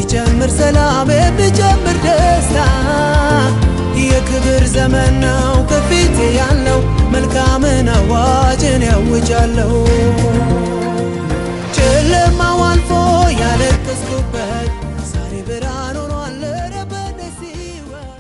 የሚጨምር ሰላም የሚጨምር ደስታ የክብር ዘመን ነው ከፊቴ ያለው መልካምን አዋጅን ያውጃለሁ ጨለማው አልፎ ያለቀስኩበት ዛሬ ብርሃን ሆኗል ኧረ በደስ ሕይወት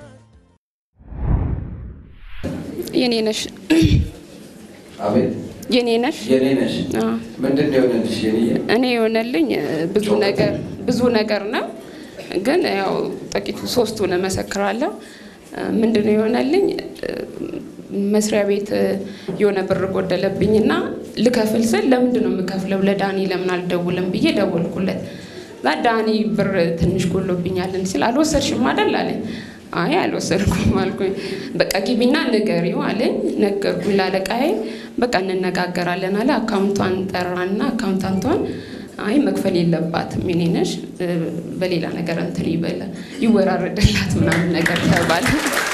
የኔ ነሽ አቤት የኔ ነሽ የኔ ነሽ። አዎ። ምንድን ነው የሆነልሽ? የኔ እኔ የሆነልኝ እ፣ ብዙ ነገር ብዙ ነገር ነው፣ ግን ያው ጥቂቱ ሶስቱን እመሰክራለሁ። እ፣ ምንድን ነው የሆነልኝ? እ፣ መስሪያ ቤት እ፣ የሆነ ብር ጎደለብኝና ልከፍል ስል ለምንድን ነው የምከፍለው ለዳኒ ለምን አልደውልም ብዬ ደወልኩለት። እዛ ዳኒ ብር ትንሽ ጎሎብኛልን ሲል አልወሰድሽም አይደል አለኝ። አይ አልወሰድኩም አልኩኝ። በቃ ግቢና ንገሪው አለኝ። ነገርኩኝ ላለቃዬ። በቃ እንነጋገራለን አለ። አካውንቷን ጠራና አካውንታንቷን አይ መክፈል የለባትም የኔ ነሽ እ፣ በሌላ ነገር እንትን ይበለ ይወራረድላት ምናምን ነገር ተባለ።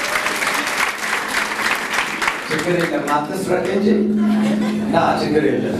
ችግር የለም አትስረቅ እንጂ ና ችግር የለም።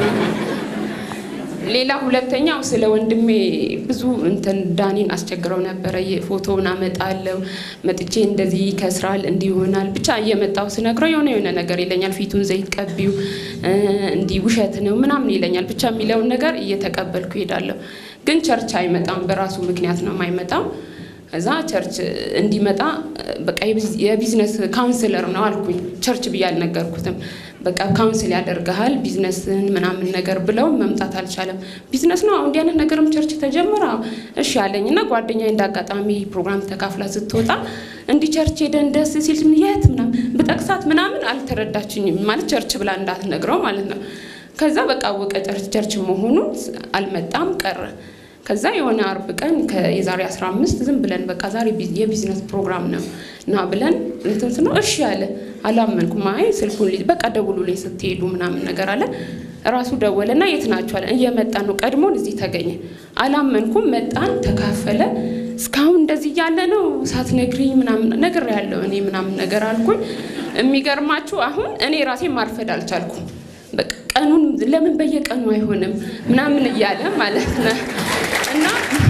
ሌላ ሁለተኛው ስለ ወንድሜ ብዙ እንትን ዳኒን አስቸግረው ነበረ። ፎቶውን አመጣለሁ መጥቼ እንደዚህ ይከስራል እንዲህ ይሆናል ብቻ እየመጣው ስነግረው የሆነ የሆነ ነገር ይለኛል። ፊቱን ዘይት ቀቢው እ፣ እንዲህ ውሸት ነው ምናምን ይለኛል። ብቻ የሚለውን ነገር እየተቀበልኩ ይሄዳለሁ። ግን ቸርች አይመጣም። በራሱ ምክንያት ነው የማይመጣው። እዛ ቸርች እንዲመጣ በቃ የቢዝ- የቢዝነስ ካውንስለር ነው አልኩኝ። ቸርች ብዬ አልነገርኩትም። በቃ ካውንስል ያደርግሃል ቢዝነስን ምናምን ነገር ብለው መምጣት አልቻለም። ቢዝነስ ነው እንዲህ አይነት ነገርም ቸርች ተጀመረ። እሺ አለኝ እና ጓደኛዬ እንደ አጋጣሚ ፕሮግራም ተካፍላ ስትወጣ እንዲህ ቸርች ሄደን ደስ ሲል የት ምናምን ብጠቅሳት ምናምን አልተረዳችኝም። ማለት ቸርች ብላ እንዳትነግረው ማለት ነው። ከዛ በቃ አወቀ ቸርች ቸርች መሆኑን አልመጣም ቀረ። ከዛ የሆነ አርብ ቀን የዛሬ 15 ዝም ብለን በቃ ዛሬ ቢዝ- የቢዝነስ ፕሮግራም ነው እና ብለን እንትን ስነው እሺ አለ። አላመንኩም። አይ ስልኩን ሊ- በቃ ደውሉልኝ ስትሄዱ ምናምን ነገር አለ። ራሱ ደወለና የት ናችሁ አለ። እየመጣ ነው ቀድሞን እዚህ ተገኘ። አላመንኩም። መጣን፣ ተካፈለ። እስካሁን እንደዚህ እያለ ነው ሳትነግሪኝ ምናምን ነገር ያለው እኔ ምናምን ነገር አልኩኝ። የሚገርማችሁ አሁን እኔ ራሴ ማርፈድ አልቻልኩም። በቃ ቀኑን ለምን በየቀኑ አይሆንም ምናምን እያለ ማለት ነው እና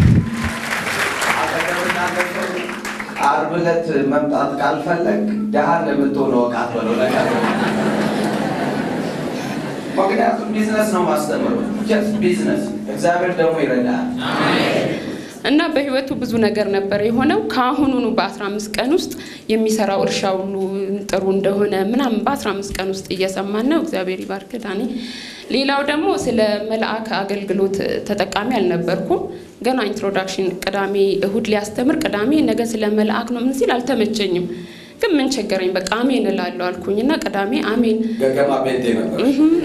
አጠገብና ለሰው ዓርብ ዕለት መምጣት ካልፈለግ ደሃ ለምትሆነው እቃት በለው ነገር ምክንያቱም ቢዝነስ ነው ማስተምረው ጀስት ቢዝነስ። እግዚአብሔር ደግሞ ይረዳል። እና በህይወቱ ብዙ ነገር ነበር የሆነው። ከአሁኑኑ በ15 ቀን ውስጥ የሚሰራው እርሻ ሁሉ ጥሩ እንደሆነ ምናምን በ15 ቀን ውስጥ እየሰማን ነው። እግዚአብሔር ይባርክ ዳኒ። ሌላው ደግሞ ስለ መልአክ አገልግሎት ተጠቃሚ አልነበርኩም። ገና ኢንትሮዳክሽን ቅዳሜ እሁድ ሊያስተምር ቅዳሜ ነገ ስለ መልአክ ነው ምን ሲል አልተመቸኝም። ግን ምን ቸገረኝ በቃ አሜን እላለሁ አልኩኝና ቅዳሜ አሜን ገገማ ቤቴ ነበር።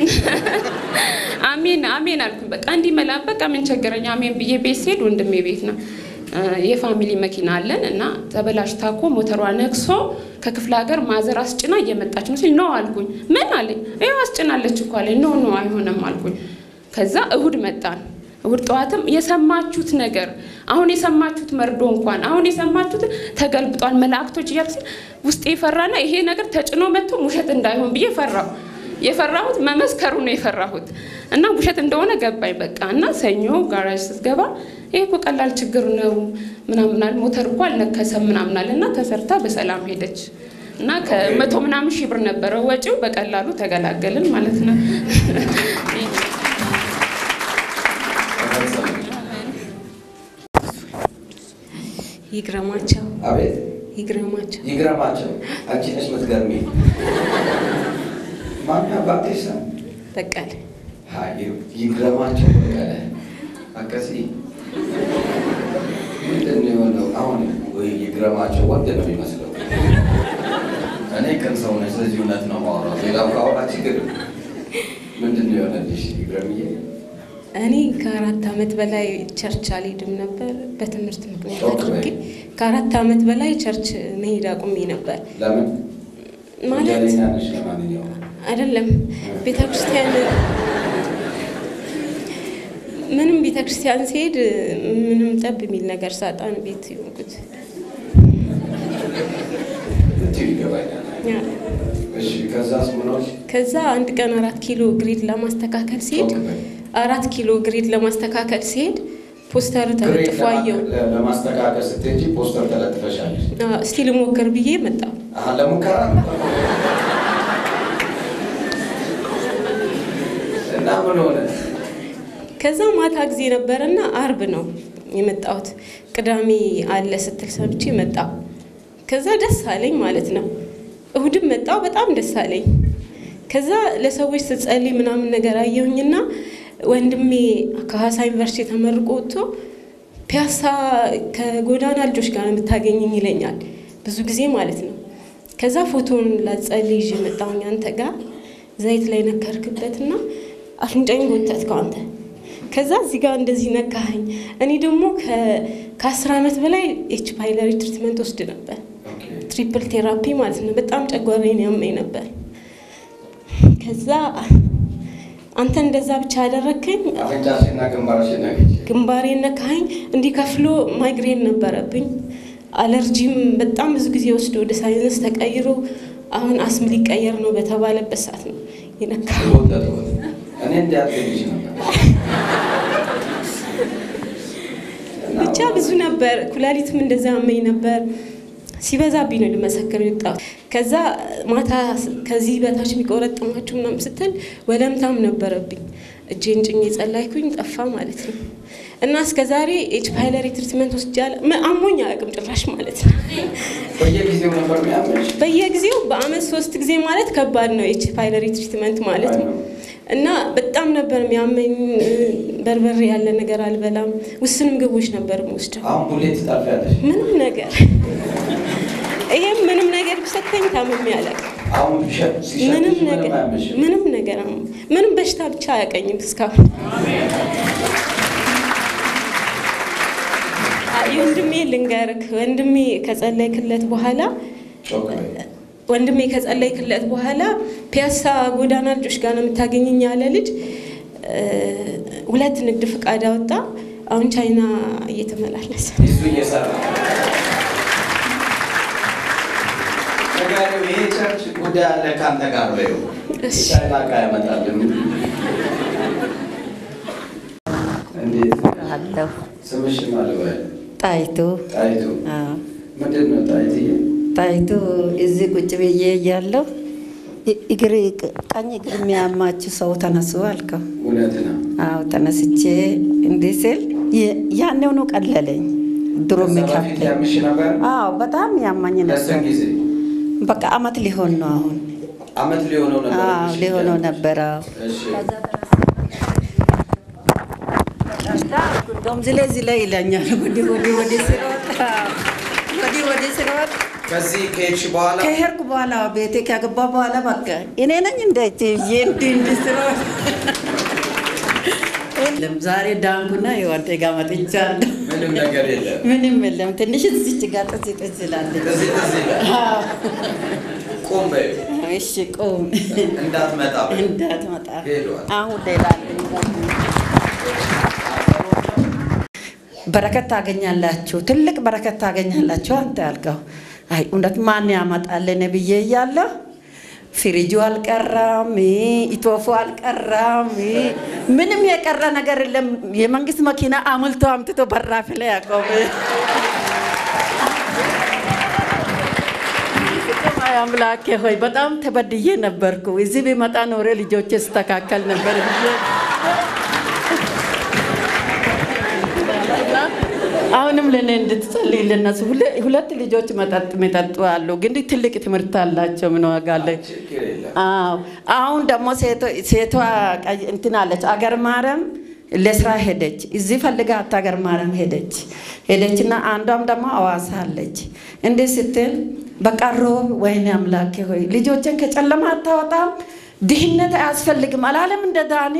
አሜን አሜን አልኩኝ። በቃ እንዲህ መላ በቃ ምን ቸገረኝ አሜን ብዬ ቤት ስሄድ ወንድሜ ቤት ነው እ፣ የፋሚሊ መኪና አለን እና ተበላሽታ እኮ ሞተሯ ነክሶ ከክፍለ ሀገር ማዘር አስጭና እየመጣች ነው ሲል ኖ አልኩኝ። ምን አለኝ? ይኸው አስጭናለች እኮ አለኝ። ኖ ኖ አይሆንም አልኩኝ። ከዛ እሁድ መጣን። እሁድ ጠዋትም የሰማችሁት ነገር አሁን የሰማችሁት መርዶ እንኳን አሁን የሰማችሁት ተገልብጧል መላእክቶች እያልኩ ሲል ውስጤ ፈራና ይሄ ነገር ተጭኖ መጥቶ ውሸት እንዳይሆን ብዬ ፈራሁ። የፈራሁት መመስከሩ ነው የፈራሁት እና ውሸት እንደሆነ ገባኝ። በቃ እና ሰኞ ጋራጅ ስትገባ ይሄ እኮ ቀላል ችግር ነው ምናምናል ሞተር እኮ አልነከሰም ምናምናል እና ተሰርታ በሰላም ሄደች እና ከመቶ ምናምን ሺህ ብር ነበረው ወጪው በቀላሉ ተገላገልን ማለት ነው። ይግረማቸው አቤት ይግረማቸው ይግረማቸው። አንቺ ነሽ የምትገርሚ። ማን አባትሽ ስም? በቀለ አይ ይግረማቸው በቀለ አቀሲ ምንድን ነው የሆነው? አሁን ወይ ይግረማቸው ወንድ ነው የሚመስለው። እኔ ቅን ሰው ነኝ፣ ስለዚህ እውነት ነው የማወራው። ሌላ ካወራ ችግር ምንድን ነው የሆነልሽ ይግረምዬ? እኔ ከአራት ዓመት በላይ ቸርች አልሄድም ነበር በትምህርት ምክንያት ኦኬ። አድርጌ ከአራት ዓመት በላይ ቸርች መሄድ አቁሜ ነበር ለምን ማለት ወንጀለኛ ነሽ? ለማንኛውም አይደለም ቤተ ክርስቲያን ምንም ቤተ ክርስቲያን ሲሄድ ምንም ጠብ የሚል ነገር ሳጣን ቤት የሆንኩት ብትይው ይገባኛል። እሺ ከዛስ ምን ሆንሽ? ከዛ አንድ ቀን አራት ኪሎ ግሪድ ለማስተካከል ሲሄድ ኦኬ። አራት ኪሎ ግሪድ ለማስተካከል ሲሄድ ፖስተር ተለጥፎ አየሁ። ለማስተካከል ስትሄጂ ፖስተር ተለጥፈሻለሽ። አዎ፣ እስቲ ልሞክር ብዬ መጣሁ። አሀ ለሙከራ ነበር። እና ምን ሆነ? ከዛ ማታ ጊዜ ነበረና አርብ ነው የመጣሁት። ቅዳሜ አለ ስትል ሰምቼ መጣሁ። ከዛ ደስ አለኝ ማለት ነው። እሁድም መጣሁ፣ በጣም ደስ አለኝ። ከዛ ለሰዎች ስትጸልይ ምናምን ነገር አየሁኝና ወንድሜ ከሀዋሳ ዩኒቨርሲቲ ተመርቆ ወጥቶ ፒያሳ ከጎዳና ልጆች ጋር ነው የምታገኘኝ ይለኛል ብዙ ጊዜ ማለት ነው። ከዛ ፎቶን ላጸልይ ይዤ መጣሁኝ አንተ ጋር ዘይት ላይ ነከርክበትና አፍንጫኝ ጎተትከው አንተ። ከዛ እዚህ ጋር እንደዚህ ነካኸኝ። እኔ ደግሞ ከአስር ዓመት በላይ ኤች ፓይለሪ ትሪትመንት ወስድ ነበር፣ ኦኬ። ትሪፕል ቴራፒ ማለት ነው። በጣም ጨጓራዬን ያመኝ ነበር። ከዛ አንተ እንደዛ ብቻ ያደረግከኝ አፍንጫሽና ግንባርሽን ነግቼ ግንባሬን ነካኸኝ። እንዲህ ከፍሎ ማይግሬን ነበረብኝ። አለርጂም በጣም ብዙ ጊዜ ወስዶ ወደ ሳይንስ ተቀይሮ አሁን አስም ሊቀየር ነው በተባለበት ሰዓት ነው የነካ ወደድኩት። እኔ እንዲያትልሽ ነበር ብቻ ብዙ ነበር። ኩላሊትም እንደዛ ያመኝ ነበር። ሲበዛብኝ ነው ልመሰክር የወጣሁት። ከዛ ማታ ከዚህ በታች የሚቆረጥማችሁ ምናምን ስትል ወለምታም ነበረብኝ። እጄን ጭኜ ጸላይኩኝ፣ ጠፋ ማለት ነው። እና እስከ ዛሬ ኤች ፓይለሪ ትሪትመንት ወስጃለሁ። ም- አሞኝ አያውቅም ጭራሽ ማለት ነው። በየጊዜው ነበር የሚያመሽ። በየጊዜው በአመት ሶስት ጊዜ ማለት ከባድ ነው ኤች ፓይለሪ ትሪትመንት ማለት ነው። እና በጣም ነበር የሚያመኝ። በርበሬ ያለ ነገር አልበላም። ውስን ምግቦች ነበር የምወስደው። አሁን ቡሌት ትጠልፊያለሽ። ምንም ነገር ይሄም ምንም ነገር ቢሰጠኝ ታምሜ አላውቅም። አሁን ቢሸ- ሲሸጥሽ ምንም ምንም ነገር አያመሽም። ምንም ነገር አሁን ምንም በሽታ ብቻ አያውቀኝም እስካሁን። አ- ወንድሜ ልንገርክ፣ ወንድሜ ከጸለይክለት በኋላ ጮክ በይ። ወንድሜ ከጸለይክለት በኋላ ፒያሳ ጎዳና ልጆች ጋር ነው የምታገኘኝ ያለ ልጅ እ፣ ሁለት ንግድ ፍቃድ አወጣ። አሁን ቻይና እየተመላለሰ እሱ እየሰራ ነጋዴው ይሄ ቸርች ጉዳይ አለ ከአንተ ጋር በይው። እሺ። ቻይና ዕቃ ያመጣልን። እንዴት አለሁ ስምሽ ማለት በይ? ጣይቱ ጣይቱ አዎ፣ ምንድን ነው ጣይትዬ? ጣይቱ እዚህ ቁጭ ብዬ እያለሁ እ- እግር ቀኝ እግር የሚያማችሁ ሰው ተነሱ አልከው። እውነት ነው። አዎ ተነስቼ እንዲህ ስል የ- ያኔውኑ ቀለለኝ። ድሮ ከዛ በፊት የሚከብደኝ ያምሽ ነበር? አዎ በጣም ያማኝ ለስንት ነበር። ጊዜ? በቃ አመት ሊሆን ነው አሁን። አመት ሊሆነው ነበር። አዎ እሺ፣ ሊሆነው ያምሽ። ነበር። አዎ እሺ። እንደውም ዝላይ ዝላይ ይለኛል። ወዲህ ወዲህ ወዲህ ስሮጥ አዎ፣ ወዲህ ወዲህ ስሮጥ ከዚህ ከሄድሽ በኋላ ከሄድኩ በኋላ ቤቴ ከገባ በኋላ በቃ እኔ ነኝ እንደ እትዬ እንዲህ እንዲህ ስሮጥ የለም። ዛሬ ዳንኩና ይኸው አንተ ጋር መጥቻለሁ። ምንም ነገር የለም። ምንም የለም። ትንሽ እዚች ጋር ጥዝ ጥዝ ይላለች። እዚህ እዚህ ጋር አዎ። ቁም በይ። እሺ ቁም እንዳትመጣ በይ። እንዳትመጣ። ሄዷል። አሁን ሌላ አለኝ። በረከት ታገኛላችሁ፣ ትልቅ በረከት ታገኛላችሁ። አንተ ያልከው አይ እውነት ማን ያመጣልን ብዬ እያለሁ ፍሪጁ አልቀራም፣ ኢቶፎ አልቀራም፣ ምንም የቀረ ነገር የለም። የመንግስት መኪና አሙልቶ አምጥቶ በራፍ ላይ ያቆመ አይ አምላኬ ሆይ በጣም ተበድዬ ነበርኩ። እዚህ ቢመጣ ኖሬ ልጆቼ ስተካከል ነበር ብዬ አሁንም ለእኔ እንድትጸልይ ለነሱ ሁለ- ሁለት ልጆች መጠጥ የሚጠጡ አሉ፣ ግን ትልቅ ትምህርት አላቸው። ምን ዋጋ አለ? ችግር የለም። አዎ አሁን ደግሞ ሴቶ- ሴቷ ቀይ- እንትን አለች አገር ማረም ለስራ ሄደች። እዚህ ፈልጋ አገር ማረም ሄደች ሄደችና አንዷም ደግሞ አዋሳ አለች። እንዲህ ስትል በቃ ሮብ ወይኔ አምላኬ ሆይ ልጆችን ከጨለማ አታወጣም፣ ድህነት አያስፈልግም አላለም እንደ ዳኒ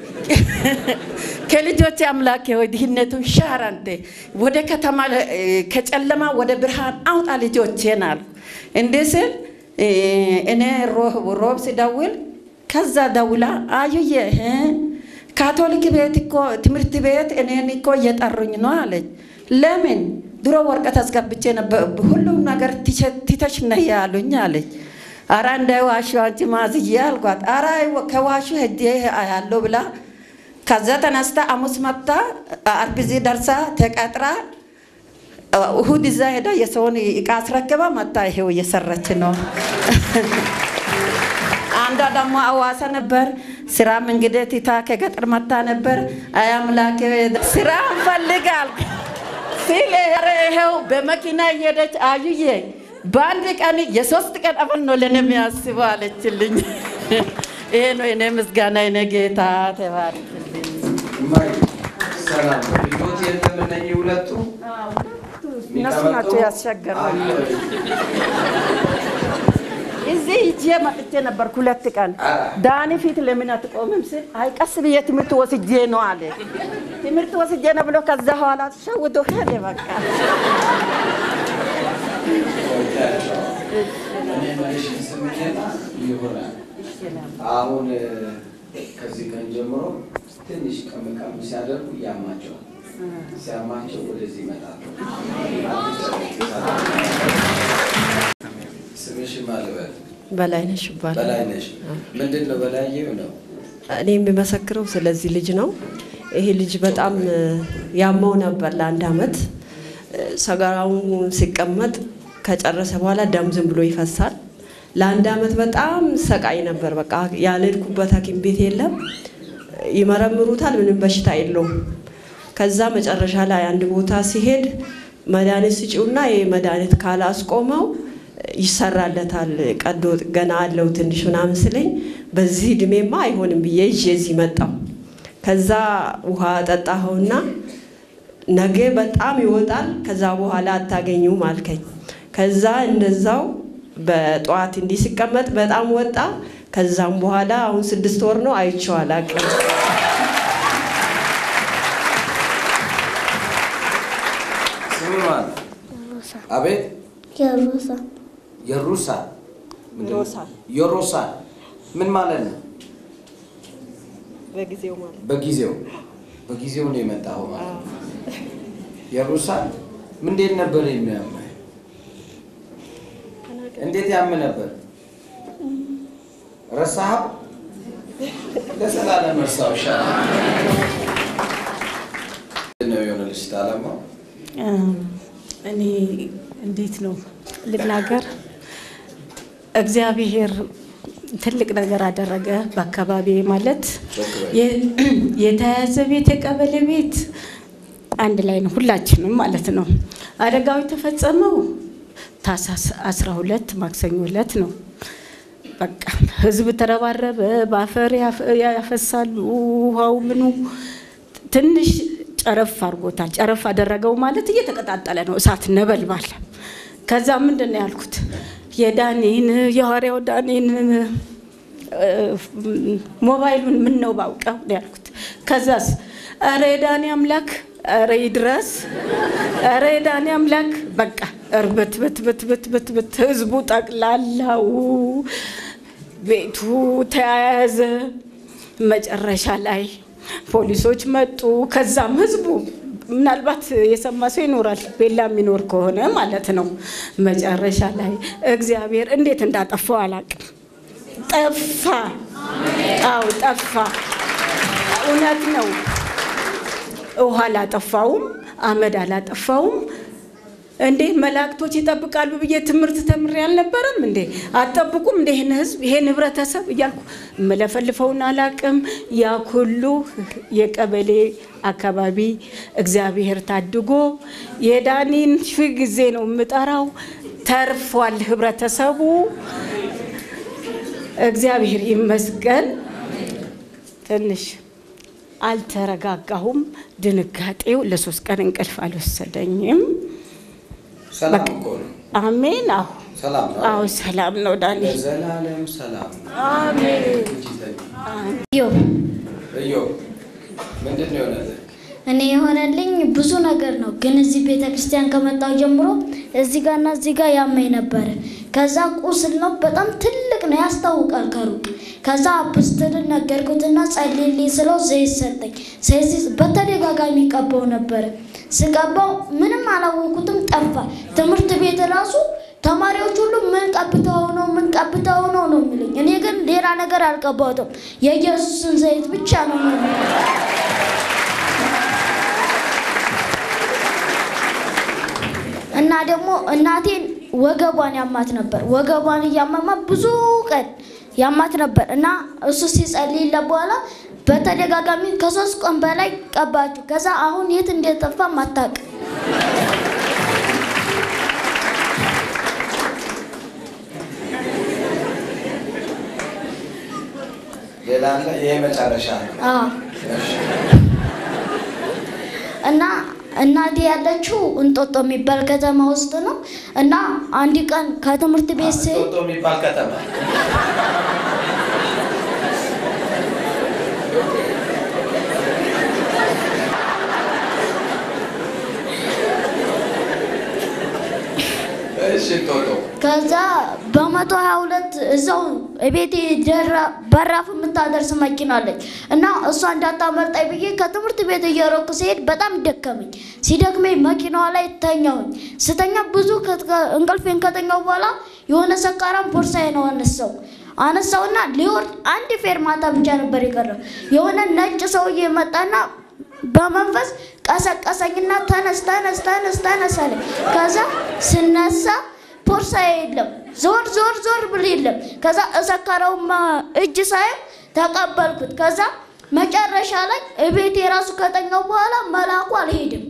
ከልጆች አምላኬ ሆይ ድህነቱን ሻር አንተ ወደ ከተማ እ፣ ከጨለማ ወደ ብርሃን አውጣ ልጆቼን አልኩ። እንዲህ ስል እ፣ እኔ ሮብ ሮብ ሲደውል ከዛ ደውላ አዩዬ እ፣ ካቶሊክ ቤት እኮ ትምህርት ቤት እኔን እኮ እየጠሩኝ ነው አለች። ለምን ድሮ ወረቀት አስገብቼ ነበር ሁሉም ነገር ትቼ- ትተሽ ነይ ያሉኝ አለች። አራ እንዳይዋሹ አንቺ ማዝዬ አልኳት። አራ ከዋሹ ሄጄ አያለሁ ብላ ከዛ ተነስታ ሐሙስ መጥታ አርብ እዚህ ደርሳ ተቀጥራ እሁድ እዛ ሄዳ የሰውን እቃ አስረክባ መጣ። ይሄው እየሰራች ነው። አንዷ ደግሞ አዋሳ ነበር። ስራም እንግዲህ ቲታ ከገጠር መታ ነበር። አይ አምላኬ ስራ እንፈልጋል ሲል ኧረ ይኸው በመኪና እየሄደች አዩዬ በአንድ ቀን የሶስት ቀን አበል ነው ለእኔ የሚያስበው አለችልኝ። ይሄ ነው የኔ ምስጋና የኔ ጌታ ተባረክልኝ። እማዬ ሰላም ነው። ልጆች የለም እነኚህ ሁለቱ እነሱ ናቸው ያስቸገሩኝ። እዚህ ይዤ መጥቼ ነበርኩ ሁለት ቀን። ዳኒ ፊት ለምን አትቆምም ስል አይ ቀስ ብዬ ትምህርት ወስጄ ነው አለ። ትምህርት ወስጄ ነው ብሎ ከዛ በኋላ ሸውዶ ሄደ። በቃ እኔ መልሽ ስምኝና ይሆናል አሁን ከዚህ ቀን ጀምሮ ትንሽ ቀም ቀም ሲያደርጉ ያማቸዋል። ሲያማቸው ወደዚህ ይመጣሉ። ስምሽ ማልበል በላይነሽ ይባላል። በላይነሽ ምንድን ነው? በላየው ነው እኔ የሚመሰክረው ስለዚህ ልጅ ነው። ይሄ ልጅ በጣም ያመው ነበር ለአንድ አመት። ሰገራውን ሲቀመጥ ከጨረሰ በኋላ ደም ዝም ብሎ ይፈሳል። ለአንድ አመት በጣም ሰቃይ ነበር። በቃ ያልሄድኩበት ሐኪም ቤት የለም። ይመረምሩታል፣ ምንም በሽታ የለውም። ከዛ መጨረሻ ላይ አንድ ቦታ ሲሄድ መድኃኒት ስጪውና ይህ መድኃኒት ካላስቆመው ይሰራለታል ቀዶ ገና አለው ትንሽ ምናምን ስለኝ በዚህ እድሜማ አይሆንም ብዬ ይዤ እዚህ መጣሁ። ከዛ ውሃ ጠጣኸውና ነገ በጣም ይወጣል፣ ከዛ በኋላ አታገኙም አልከኝ። ከዛ እንደዛው በጠዋት እንዲህ ሲቀመጥ በጣም ወጣ። ከዛም በኋላ አሁን ስድስት ወር ነው አይቼው አላውቅም። ስም ማን? አቤት የሩሳ የሩሳ ምንድን ነው? ዮሮሳል። የሮሳል ምን ማለት ነው? በጊዜው ማለት በጊዜው በጊዜው ነው የመጣኸው ማለት ነው። የሩሳል እንዴት ነበር የሚያምህ? እንዴት ያም ነበር? ረሳኸው? ለዘላለም እርሳው ይሻላል። ምንድን ነው የሆነልሽ ታለማው? እኔ እንዴት ነው ልናገር? እግዚአብሔር ትልቅ ነገር አደረገ በአካባቢ ማለት የ- የተያዘ ቤት የቀበሌ ቤት አንድ ላይ ነው ሁላችንም ማለት ነው። አደጋው የተፈጸመው ታህሳስ 12 ማክሰኞ ዕለት ነው። በቃ ህዝብ ተረባረበ፣ በአፈር ያፈ- ያፈሳሉ፣ ውሃው ምኑ ትንሽ ጨረፍ አድርጎታል። ጨረፍ አደረገው ማለት እየተቀጣጠለ ነው፣ እሳት ነበልባል። ከዛ ምንድን ነው ያልኩት የዳኔን የሐዋርያው ዳኔን እ፣ ሞባይሉን ምን ነው ባውቀው ነው ያልኩት። ከዛስ ኧረ የዳኔ አምላክ ኧረ ይድረስ ኧረ የዳኔ አምላክ በቃ እርበት በት በት በት በት በት ህዝቡ ጠቅላላው ቤቱ ተያያዘ። መጨረሻ ላይ ፖሊሶች መጡ። ከዛም ህዝቡ ምናልባት የሰማ ሰው ይኖራል፣ ቤላ የሚኖር ከሆነ ማለት ነው። መጨረሻ ላይ እግዚአብሔር እንዴት እንዳጠፋው አላውቅም። ጠፋ። አው ጠፋ። እውነት ነው። ውሃ አላጠፋውም፣ አመድ አላጠፋውም። እንዴ መላእክቶች ይጠብቃሉ ብዬ ትምህርት ተምሬ አልነበረም እንዴ? አትጠብቁም እንደ ይህን ህዝብ ይሄን ህብረተሰብ እያልኩ የምለፈልፈውን አላቅም። ያ ሁሉ የቀበሌ አካባቢ እግዚአብሔር ታድጎ የዳኒን ሺህ ጊዜ ነው የምጠራው። ተርፏል ህብረተሰቡ። እግዚአብሔር ይመስገን። ትንሽ አልተረጋጋሁም። ድንጋጤው ለሶስት ቀን እንቅልፍ አልወሰደኝም። ሰላም እኮ ነው። አሜን። አሁ ሰላም ነው። አዎ ሰላም ነው ዳኒ። ለዘላለም ሰላም ነው። አሜን። ዮ እዮ ምንድን ነው የሆነልህ? እኔ የሆነልኝ ብዙ ነገር ነው፣ ግን እዚህ ቤተ ክርስቲያን ከመጣሁ ጀምሮ እዚህ ጋርና እዚህ ጋር ያመኝ ነበረ። ከዛ ቁስል ነው፣ በጣም ትልቅ ነው፣ ያስታውቃል ከሩቅ። ከዛ አፕስትልን ነገርኩትና ጸልይልኝ ስለው ዘይት ሰጠኝ። ስለዚህ በተደጋጋሚ ቀባው ነበረ። ስቀባው ምንም አላወቁትም፣ ጠፋ። ትምህርት ቤት ራሱ ተማሪዎች ሁሉ ምን ቀብተው ነው ምን ቀብተው ነው ነው የሚሉኝ። እኔ ግን ሌላ ነገር አልቀባሁትም፣ የኢየሱስን ዘይት ብቻ ነው ነው ደግሞ እናቴን ወገቧን ያማት ነበር። ወገቧን እያመማ ብዙ ቀን ያማት ነበር እና እሱ ሲጸልይለት በኋላ በተደጋጋሚ ከሶስት ቀን በላይ ቀባችሁ። ከዛ አሁን የት እንደጠፋ ማታቅ ሌላ አለ? ይሄ መጨረሻ ነው። እሺ። እና እናቴ ያለችው እንጦጦ የሚባል ከተማ ውስጥ ነው እና አንድ ቀን ከትምህርት ቤት ስሄድ ጦጦ የሚባል ከተማ እሺ ጦጦ ከዛ በመቶ ሀያ ሁለት እዛው ቤቴ ደራ- በራፍ የምታደርስ መኪና አለች እና እሷ እንዳታመልጣኝ ብዬ ከትምህርት ቤት እየሮኩ ሲሄድ በጣም ደከመኝ። ሲደክመኝ መኪናዋ ላይ ተኛሁኝ። ስተኛ ብዙ ከትከ- እንቅልፌን ከተኛው በኋላ የሆነ ሰካራም ቦርሳዬ ነው አነሳው አነሳውና ሊወርድ አንድ ፌርማታ ብቻ ነበር የቀረው። የሆነ ነጭ ሰውዬ መጣና በመንፈስ ቀሰቀሰኝና ተነስ ተነስ ተነስ ተነስ አለ። ከዛ ስነሳ ቦርሳ የለም፣ ዞር ዞር ዞር ብል የለም። ከዛ እሰካራውማ እጅ ሳይ ተቀበልኩት። ከዛ መጨረሻ ላይ እቤቴ የራሱ ከተኛው በኋላ መልአኩ አልሄድም።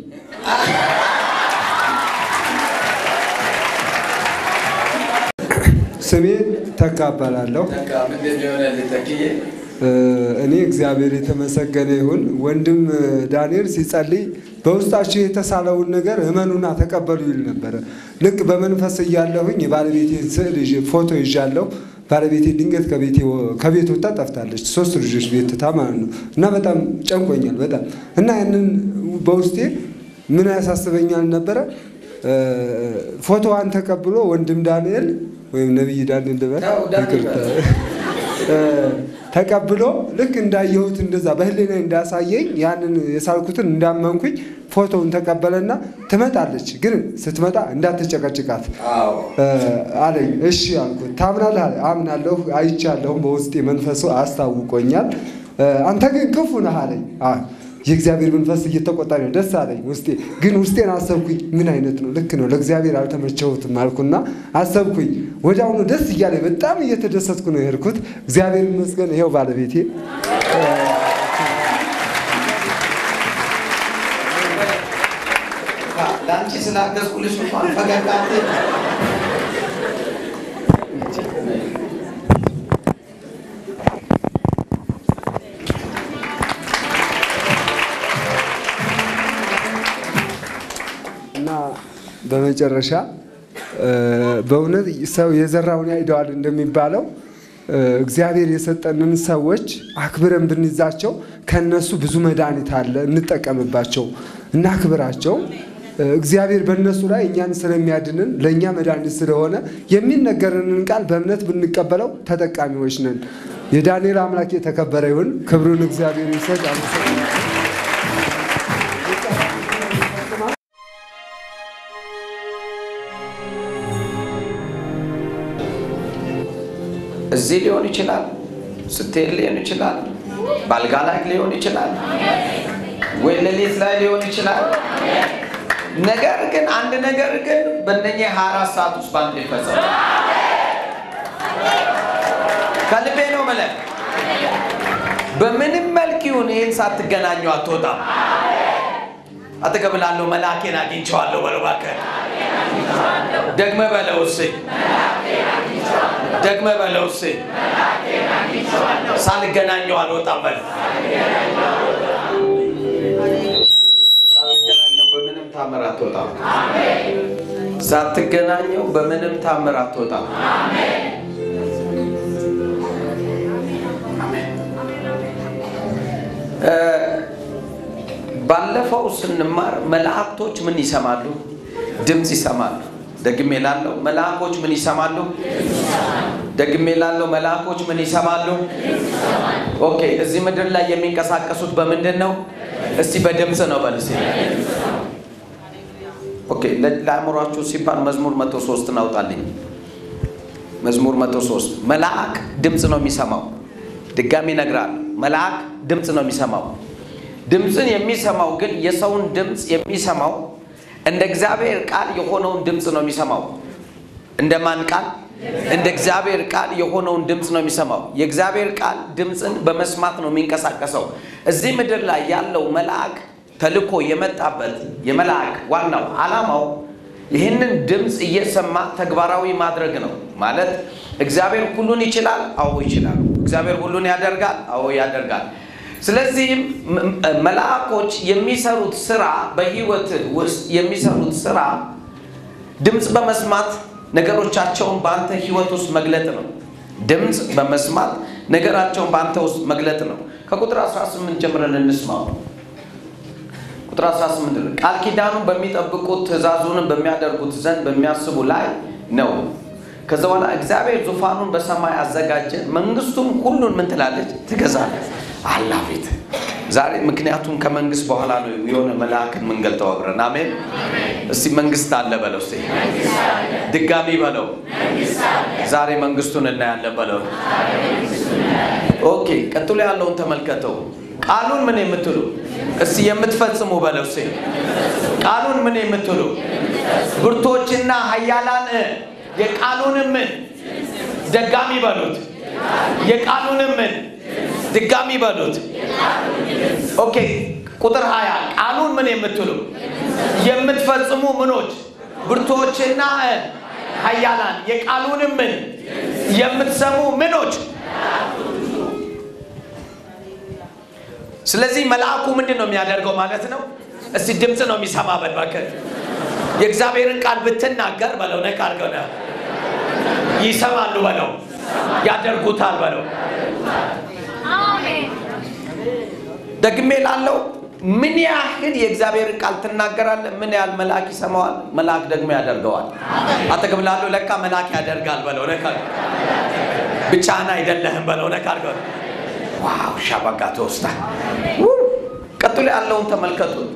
ስሜ ተካ እባላለሁ። በቃ ምንድን ነው የሆነልህ ተክዬ? እኔ እግዚአብሔር የተመሰገነ ይሁን። ወንድም ዳንኤል ሲጸልይ በውስጣችሁ የተሳለውን ነገር እመኑና ተቀበሉ ይል ነበረ። ልክ በመንፈስ እያለሁኝ የባለቤቴን ስዕል ይዤ ፎቶ ይዣለሁ። ባለቤቴ ድንገት ከቤቴ ወ- ከቤት ወጣ ጠፍታለች። ሶስት ልጆች ቤት ትታ ማለት ነው። እና በጣም ጨንቆኛል በጣም እና ያንን በውስጤ ምን ያሳስበኛል ነበረ እ፣ ፎቶዋን ተቀብሎ ወንድም ዳንኤል ወይም ነቢይ ዳንኤል ልበል ተው፣ ዳንኤል ይቅርታ እ፣ ተቀብሎ ልክ እንዳየሁት እንደዛ በህሊና እንዳሳየኝ ያንን የሳልኩትን እንዳመንኩኝ ፎቶውን ተቀበለና ትመጣለች፣ ግን ስትመጣ እንዳትጨቀጭቃት አዎ እ፣ አለኝ። እሺ አልኩት። ታምናለህ? አለ። አምናለሁ፣ አይቻለሁም፣ በውስጤ መንፈሱ አስታውቆኛል። እ፣ አንተ ግን ክፉ ነህ አለኝ። አ፣ የእግዚአብሔር መንፈስ እየተቆጣ ነው። ደስ አለኝ ውስጤ። ግን ውስጤን አሰብኩኝ፣ ምን አይነት ነው? ልክ ነው፣ ለእግዚአብሔር አልተመቸሁትም አልኩና አሰብኩኝ። ወዲያውኑ ደስ እያለኝ በጣም እየተደሰትኩ ነው የሄድኩት። እግዚአብሔር ይመስገን፣ ይሄው ባለቤቴ ለአንቺ ስላገዝኩልሽ እንኳን ፈገግ አትይ። እና በመጨረሻ እ፣ በእውነት ሰው የዘራውን ያጭደዋል እንደሚባለው እ፣ እግዚአብሔር የሰጠንን ሰዎች አክብረን ብንይዛቸው ከነሱ ብዙ መድኃኒት አለ፣ እንጠቀምባቸው፣ እናክብራቸው። እ፣ እግዚአብሔር በእነሱ ላይ እኛን ስለሚያድንን ለእኛ መድኃኒት ስለሆነ የሚነገርንን ቃል በእምነት ብንቀበለው ተጠቃሚዎች ነን። የዳንኤል አምላክ የተከበረ ይሁን። ክብሩን እግዚአብሔር ይሰጥ። አመሰግናለሁ። እዚህ ሊሆን ይችላል፣ ስትሄድ ሊሆን ይችላል፣ ባልጋ ላይ ሊሆን ይችላል፣ ወይ ሌሊት ላይ ሊሆን ይችላል። ነገር ግን አንድ ነገር ግን በእነኚህ ሀያ አራት ሰዓት ውስጥ በአንድ ይፈጸማል። ከልቤ ነው የምልህ። በምንም መልክ ይሁን ይህን ሳትገናኙ አትወጣም። አጠገብ ላለው መልአኬን አግኝቼዋለሁ በለው እባክህ። ደግመህ በለው እስኪ ደግመህ በለው እስኪ ሳልገናኘው አልወጣም በለው። ሳትገናኘው በምንም ታምር አትወጣም። ሳትገናኘው በምንም ታምር አትወጣም። እ፣ ባለፈው ስንማር መላእክቶች ምን ይሰማሉ? ድምፅ ይሰማሉ። ደግሜ ላለው መልአኮች ምን ይሰማሉ? ደግሜ ላለው መልአኮች ምን ይሰማሉ? ኦኬ፣ እዚህ ምድር ላይ የሚንቀሳቀሱት በምንድን ነው? እስቲ በድምፅ ነው በል እስቲ። ኦኬ፣ ለ- ለአእምሯችሁ ሲባል መዝሙር መቶ ሶስት እናውጣልኝ። መዝሙር መቶ ሶስት መልአክ ድምፅ ነው የሚሰማው። ድጋሚ ይነግራል። መልአክ ድምፅ ነው የሚሰማው። ድምፅን የሚሰማው ግን የሰውን ድምፅ የሚሰማው እንደ እግዚአብሔር ቃል የሆነውን ድምፅ ነው የሚሰማው። እንደ ማን ቃል? እንደ እግዚአብሔር ቃል የሆነውን ድምፅ ነው የሚሰማው። የእግዚአብሔር ቃል ድምፅን በመስማት ነው የሚንቀሳቀሰው። እዚህ ምድር ላይ ያለው መልአክ ተልኮ የመጣበት የመልአክ ዋናው ዓላማው ይህንን ድምፅ እየሰማ ተግባራዊ ማድረግ ነው። ማለት እግዚአብሔር ሁሉን ይችላል፣ አዎ ይችላል። እግዚአብሔር ሁሉን ያደርጋል፣ አዎ ያደርጋል። ስለዚህም ም- መልአኮች የሚሰሩት ስራ በህይወት ውስጥ የሚሰሩት ስራ ድምፅ በመስማት ነገሮቻቸውን በአንተ ህይወት ውስጥ መግለጥ ነው። ድምፅ በመስማት ነገራቸውን በአንተ ውስጥ መግለጥ ነው። ከቁጥር 18 ጀምረን እንስማው። ቁጥር 18 ነው። ቃል ኪዳኑን በሚጠብቁት ትእዛዙንም በሚያደርጉት ዘንድ በሚያስቡ ላይ ነው። ከዛ በኋላ እግዚአብሔር ዙፋኑን በሰማይ አዘጋጀ፣ መንግስቱም ሁሉን ምን ትላለች? ትገዛለች። አላፊት ዛሬ ምክንያቱም ከመንግስት በኋላ ነው የሆነ መልአክን የምንገልጠው አብረን። አሜን። እስቲ መንግስት አለ በለው። እስቲ ድጋሚ በለው። ዛሬ መንግስቱን እናያለን በለው። ኦኬ፣ ቀጥሎ ያለውን ተመልከተው። ቃሉን ምን የምትሉ እስቲ የምትፈጽሙ በለው። እስቲ ቃሉን ምን የምትሉ ብርቶችና ኃያላን የቃሉንም ምን ደጋሚ በሉት። የቃሉንም ምን ድጋሚ በሉት። ኦኬ ቁጥር ሀያ ቃሉን ምን የምትሉ የምትፈጽሙ ምኖች ብርቶችና ኃያላን የቃሉንም ምን የምትሰሙ ምኖች ስለዚህ መልአኩ ምንድን ነው የሚያደርገው ማለት ነው? እስቲ ድምፅ ነው የሚሰማ በል እባክህ። የእግዚአብሔርን ቃል ብትናገር በለው ነቅ አድርገው ነ ይሰማሉ በለው፣ ያደርጉታል በለው። ደግሜ ላለው ምን ያህል የእግዚአብሔርን ቃል ትናገራለህ? ምን ያህል መልአክ ይሰማዋል? መልአክ ደግሞ ያደርገዋል። አጠገብ ላለው ለካ መልአክ ያደርጋል በለው ነካ ብቻህን አይደለህም በለው ነካ አድርገው ዋው ሻባጋ ተወስታ ቀጥሎ ያለውን ተመልከቱት።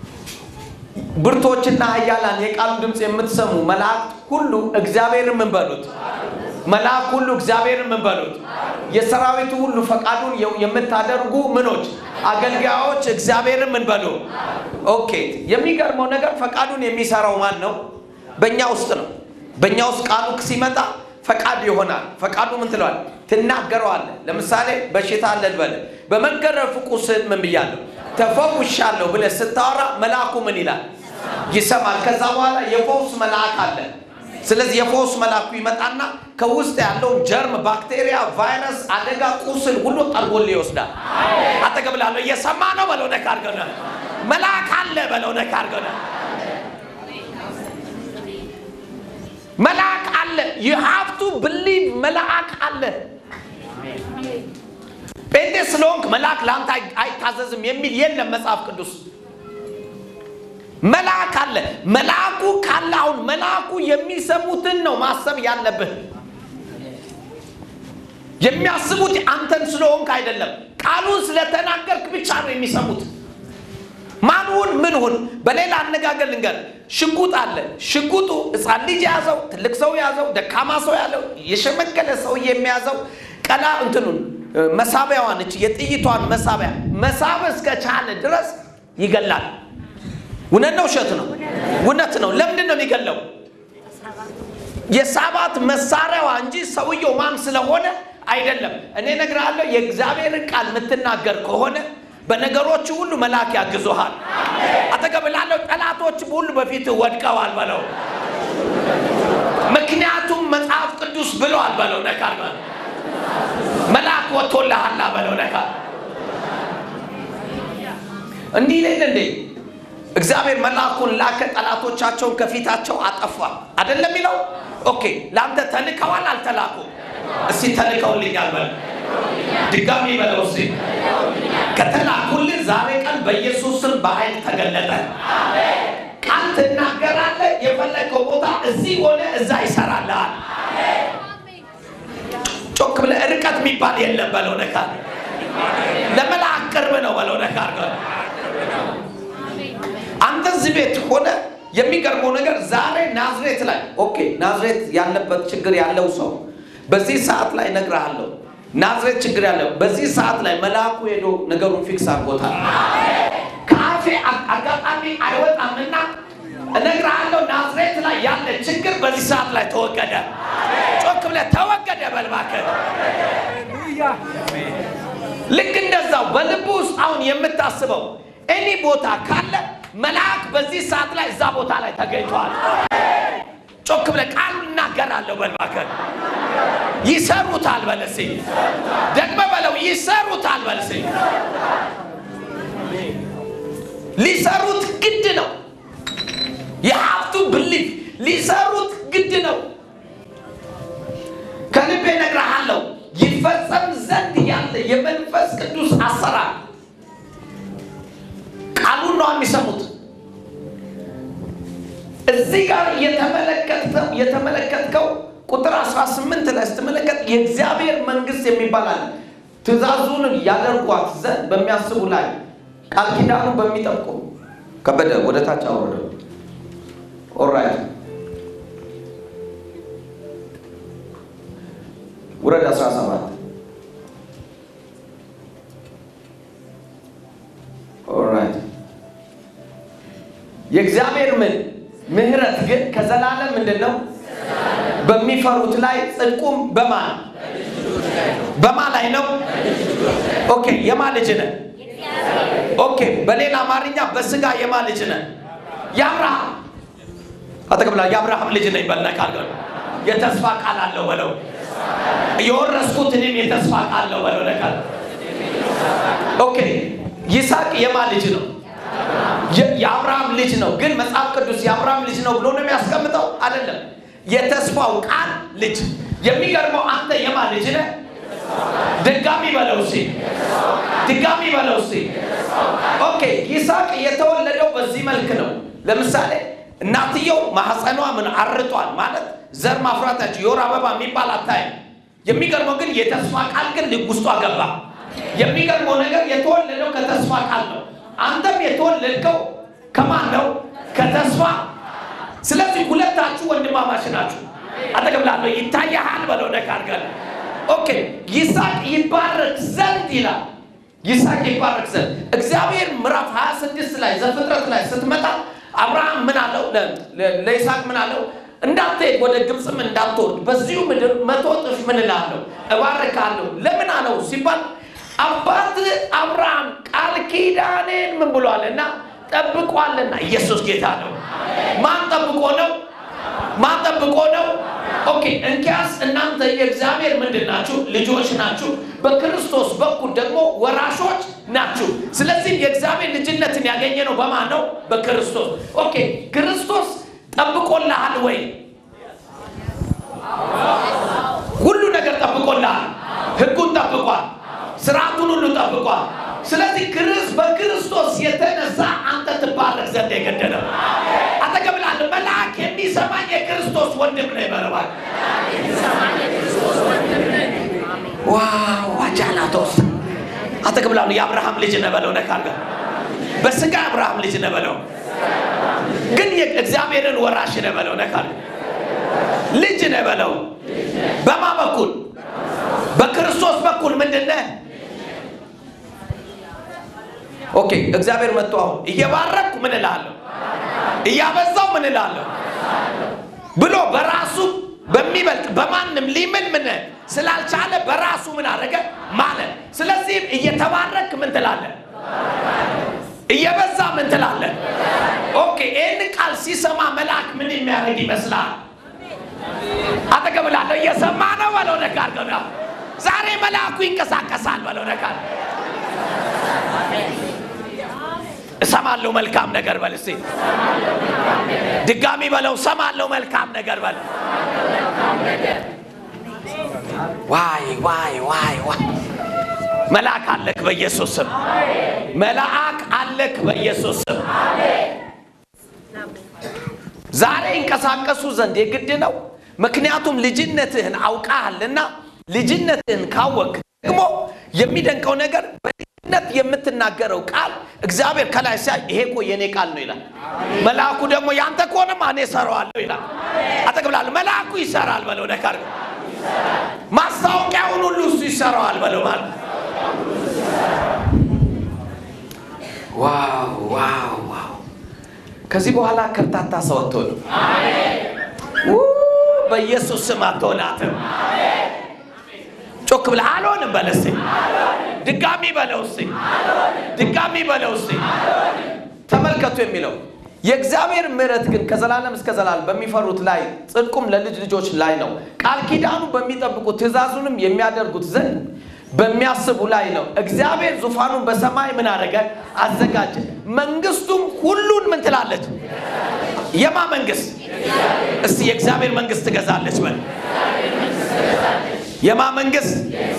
ብርቶችና ኃያላን የቃሉ ድምፅ የምትሰሙ መላእክት ሁሉ እግዚአብሔርን ምን በሉት? መልአክ ሁሉ እግዚአብሔርን ምን በሉት? የሰራዊቱ ሁሉ ፈቃዱን የምታደርጉ ምኖች አገልጋዮች እግዚአብሔርን ምን በሉ? ኦኬ። የሚገርመው ነገር ፈቃዱን የሚሰራው ማን ነው? በእኛ ውስጥ ነው። በእኛ ውስጥ ቃሉ ሲመጣ ፈቃድ ይሆናል። ፈቃዱ ምን ትለዋል? ትናገረዋለህ። ለምሳሌ በሽታ አለ ልበል። በመገረፉ ቁስል ምን ብያለሁ? ተፈውሻለሁ ብለህ ስታወራ መልአኩ ምን ይላል? ይሰማል። ከዛ በኋላ የፈውስ መልአክ አለ። ስለዚህ የፈውስ መልአኩ ይመጣና ከውስጥ ያለውን ጀርም፣ ባክቴሪያ፣ ቫይረስ፣ አደጋ፣ ቁስል ሁሉ ጠርጎልህ ይወስዳል። አጠገብ ላለው እየሰማ ነው በለው ነካ አድርገው መልአክ አለ በለው ነካ አድርገው መልአክ አለ። ዩ ሃቭ ቱ ብሊቭ መልአክ አለ። ጴንጤ ስለሆንክ መልአክ ለአንተ አይታዘዝም የሚል የለም መጽሐፍ ቅዱስ። መልአክ አለ። መልአኩ ካለ አሁን መልአኩ የሚሰሙትን ነው ማሰብ ያለብህ። የሚያስቡት አንተን ስለሆንክ አይደለም። ቃሉን ስለተናገርክ ብቻ ነው የሚሰሙት። ማንሁን ምን ሁን። በሌላ አነጋገር ልንገር፣ ሽጉጥ አለ። ሽጉጡ ሕፃን ልጅ የያዘው፣ ትልቅ ሰው የያዘው፣ ደካማ ሰው ያለው፣ የሸመገለ ሰው የሚያዘው ቀላ እንትኑን መሳቢያዋን እች የጥይቷን መሳቢያ መሳብ እስከ ቻለ ድረስ ይገላል። እውነት ነው ውሸት ነው? እውነት ነው። ለምንድን ነው የሚገለው? የሳባት መሳሪያዋ እንጂ ሰውየው ማን ስለሆነ አይደለም። እኔ እነግርሃለሁ፣ የእግዚአብሔርን ቃል የምትናገር ከሆነ በነገሮች ሁሉ መልአክ ያግዙሃል። አጠገብ ላለው ጠላቶች ሁሉ በፊት ወድቀዋል በለው። ምክንያቱም መጽሐፍ ቅዱስ ብለዋል በለው። ነካ መልአክ ወጥቶልሃላ በለው። ነካ እንዲህ ሌለ እንዴ እግዚአብሔር መልአኩን ላከ፣ ጠላቶቻቸውን ከፊታቸው አጠፋ። አይደለም የሚለው? ኦኬ ለአንተ ተልከዋል አልተላኩ? እስቲ ተልከውልኛል በለው። ድጋሚ በለው እስቲ ከተላኩልን ዛሬ ቀን በኢየሱስ ስም በኃይል ተገለጠ። ቃል ትናገራለህ። የፈለገው ቦታ እዚህ ሆነ እዛ ይሰራልሃል። ጮክ ብለህ ርቀት የሚባል የለም በለው። ነካ ለመልአክ ቅርብ ነው በለው። ነካ አድርገው አንተ እዚህ ቤት ሆነ የሚገርመው ነገር ዛሬ ናዝሬት ላይ ኦኬ፣ ናዝሬት ያለበት ችግር ያለው ሰው በዚህ ሰዓት ላይ እነግርሃለሁ ናዝሬት ችግር ያለው በዚህ ሰዓት ላይ መልአኩ ሄዶ ነገሩን ፊክስ አድርጎታል። ከአፌ አጋጣሚ አይወጣምና እነግርሃለሁ ናዝሬት ላይ ያለ ችግር በዚህ ሰዓት ላይ ተወገደ። ጮክ ብለህ ተወገደ በል እባክህ። ልክ እንደዛው በልብ ውስጥ አሁን የምታስበው እኔ ቦታ ካለ መልአክ በዚህ ሰዓት ላይ እዛ ቦታ ላይ ተገኝቷል። ጮክ ብለህ ቃል እናገራለሁ በል እባክህ። ይሰሩታል በል እስኪ ደግመህ በለው ይሰሩታል በል እስኪ። ሊሰሩት ግድ ነው። የሀብቱ ብሊፍ ሊሰሩት ግድ ነው። ከልቤ እነግርሃለሁ ይፈጸም ዘንድ ያለ የመንፈስ ቅዱስ አሰራር ቃሉን ነው የሚሰሙት። እዚህ ጋር የተመለከትከው የተመለከትከው ቁጥር 18 ላይ ስትመለከት የእግዚአብሔር መንግስት የሚባል አለ። ትእዛዙን ያደርጓት ዘንድ በሚያስቡ ላይ ቃል ኪዳኑ በሚጠብቁ ከበደ ወደ ታች አወረደው። ኦራይት ውረድ 17 ኦራይት የእግዚአብሔር ምን ምህረት ግን ከዘላለም ምንድን ነው? በሚፈሩት ላይ ጽድቁም በማን በማ ላይ ነው? ኦኬ የማ ልጅ ነህ? ኦኬ በሌላ አማርኛ በስጋ የማ ልጅ ነህ? የአብርሃም አጠቅብላ የአብርሃም ልጅ ነኝ በልና ቃል የተስፋ ቃል አለው በለው። የወረስኩት እኔም የተስፋ ቃል ነው በለው። ለቃል ኦኬ ይስሐቅ የማ ልጅ ነው? የአብርሃም ልጅ ነው። ግን መጽሐፍ ቅዱስ የአብርሃም ልጅ ነው ብሎ ነው የሚያስቀምጠው? አይደለም። የተስፋው ቃል ልጅ። የሚገርመው አንተ የማ ልጅ ነህ? ድጋሚ በለው እስኪ፣ ድጋሚ በለው እስኪ። ኦኬ ይስሐቅ የተወለደው በዚህ መልክ ነው። ለምሳሌ እናትየው ማህፀኗ ምን አርጧል ማለት ዘር ማፍራታቸው የወር አበባ የሚባል አታይም። የሚገርመው ግን የተስፋ ቃል ግን ልብ ውስጧ ገባ። የሚገርመው ነገር የተወለደው ከተስፋ ቃል ነው። አንተም የተወለድከው ከማን ነው? ከተስፋ። ስለዚህ ሁለታችሁ ወንድማማች ናችሁ። አጠገብ ላለው ይታያሃል በለው ነካ አድርገን። ኦኬ ይስሐቅ ይባረክ ዘንድ ይላል። ይስሐቅ ይባረክ ዘንድ እግዚአብሔር ምዕራፍ 26 ላይ ዘፍጥረት ላይ ስትመጣ አብርሃም ምን አለው? ለይስሐቅ ምን አለው? እንዳትሄድ ወደ ግብፅም እንዳትወርድ በዚሁ ምድር መቶ እጥፍ ምን እልሃለሁ እባርካለሁ። ለምን አለው ሲባል አባት አብርሃም ቃል ኪዳኔን ምን ብሏል እና ጠብቋልና። ኢየሱስ ጌታ ነው። ማን ጠብቆ ነው? ማን ጠብቆ ነው? ኦኬ እንኪያስ እናንተ የእግዚአብሔር ምንድን ናችሁ? ልጆች ናችሁ። በክርስቶስ በኩል ደግሞ ወራሾች ናችሁ። ስለዚህ የእግዚአብሔር ልጅነትን ያገኘ ነው በማን ነው? በክርስቶስ። ኦኬ ክርስቶስ ጠብቆልሃል ወይ? ሁሉ ነገር ጠብቆልሃል። ህጉን ጠብቋል። ስርዓቱን ሁሉ ጠብቋል። ስለዚህ ክርስ በክርስቶስ የተነሳ አንተ ትባረክ ዘንድ የገደለ አጠገብ ላለ መልአክ የሚሰማኝ የክርስቶስ ወንድም ነው ይበለዋል። ዋው ዋጃላቶስ አጠገብ ላሉ የአብርሃም ልጅ ነህ በለው። ነካ አድርገህ በስጋ አብርሃም ልጅ ነህ በለው፣ ግን የእግዚአብሔርን ወራሽ ነህ በለው። ነካ አድርገህ ልጅ ነህ በለው። በማ በኩል በክርስቶስ በኩል ምንድን ነህ? ኦኬ እግዚአብሔር መጥቶ አሁን እየባረኩ ምን እላለሁ እያበዛው ምን እላለሁ ብሎ በራሱ በሚበልጥ በማንም ሊምል ምን ስላልቻለ በራሱ ምን አደረገ ማለት። ስለዚህም እየተባረክ ምን ትላለህ? እየበዛ ምን ትላለህ? ኦኬ ይህን ቃል ሲሰማ መልአክ ምን የሚያደርግ ይመስላል? አጠገብ ላለው እየሰማ ነው በለው ነካር ገና ዛሬ መልአኩ ይንቀሳቀሳል በለው ነካር እሰማለሁ መልካም ነገር በል እስኪ ድጋሚ በለው እሰማለሁ መልካም ነገር በል ዋይ ዋይ ዋይ ዋይ መልአክ አለክ በኢየሱስ ስም መልአክ አለክ በኢየሱስ ስም ዛሬ ይንቀሳቀሱ ዘንድ የግድ ነው ምክንያቱም ልጅነትህን አውቃሃልና ልጅነትህን ካወቅ ደግሞ የሚደንቀው ነገር በልጅነት የምትናገረው ቃል እግዚአብሔር ከላይ ሲያይ ይሄ እኮ የኔ ቃል ነው ይላል። መልአኩ ደግሞ ያንተ ከሆነማ እኔ እሰራዋለሁ ይላል። አጠቅብላል መልአኩ ይሰራል በለው ነካር ማስታወቂያውን ሁሉ እሱ ይሰራዋል በለው ማለት ዋው ዋው ዋው ከዚህ በኋላ ከርታታ ሰው አትሆንም። ው በኢየሱስ ስም አትሆናትም። ጮክ ብለህ አልሆንም በለው እስኪ። ድጋሚ በለው እስኪ። ድጋሚ በለው እስኪ። ተመልከቱ የሚለው የእግዚአብሔር ምሕረት ግን ከዘላለም እስከ ዘላለም በሚፈሩት ላይ ጽድቁም ለልጅ ልጆች ላይ ነው። ቃል ኪዳኑ በሚጠብቁት ትእዛዙንም የሚያደርጉት ዘንድ በሚያስቡ ላይ ነው። እግዚአብሔር ዙፋኑን በሰማይ ምን አደረገ? አዘጋጀ። መንግስቱም ሁሉን ምን ትላለች? የማ መንግስት? እስቲ የእግዚአብሔር መንግስት ትገዛለች በል። የማ መንግስት?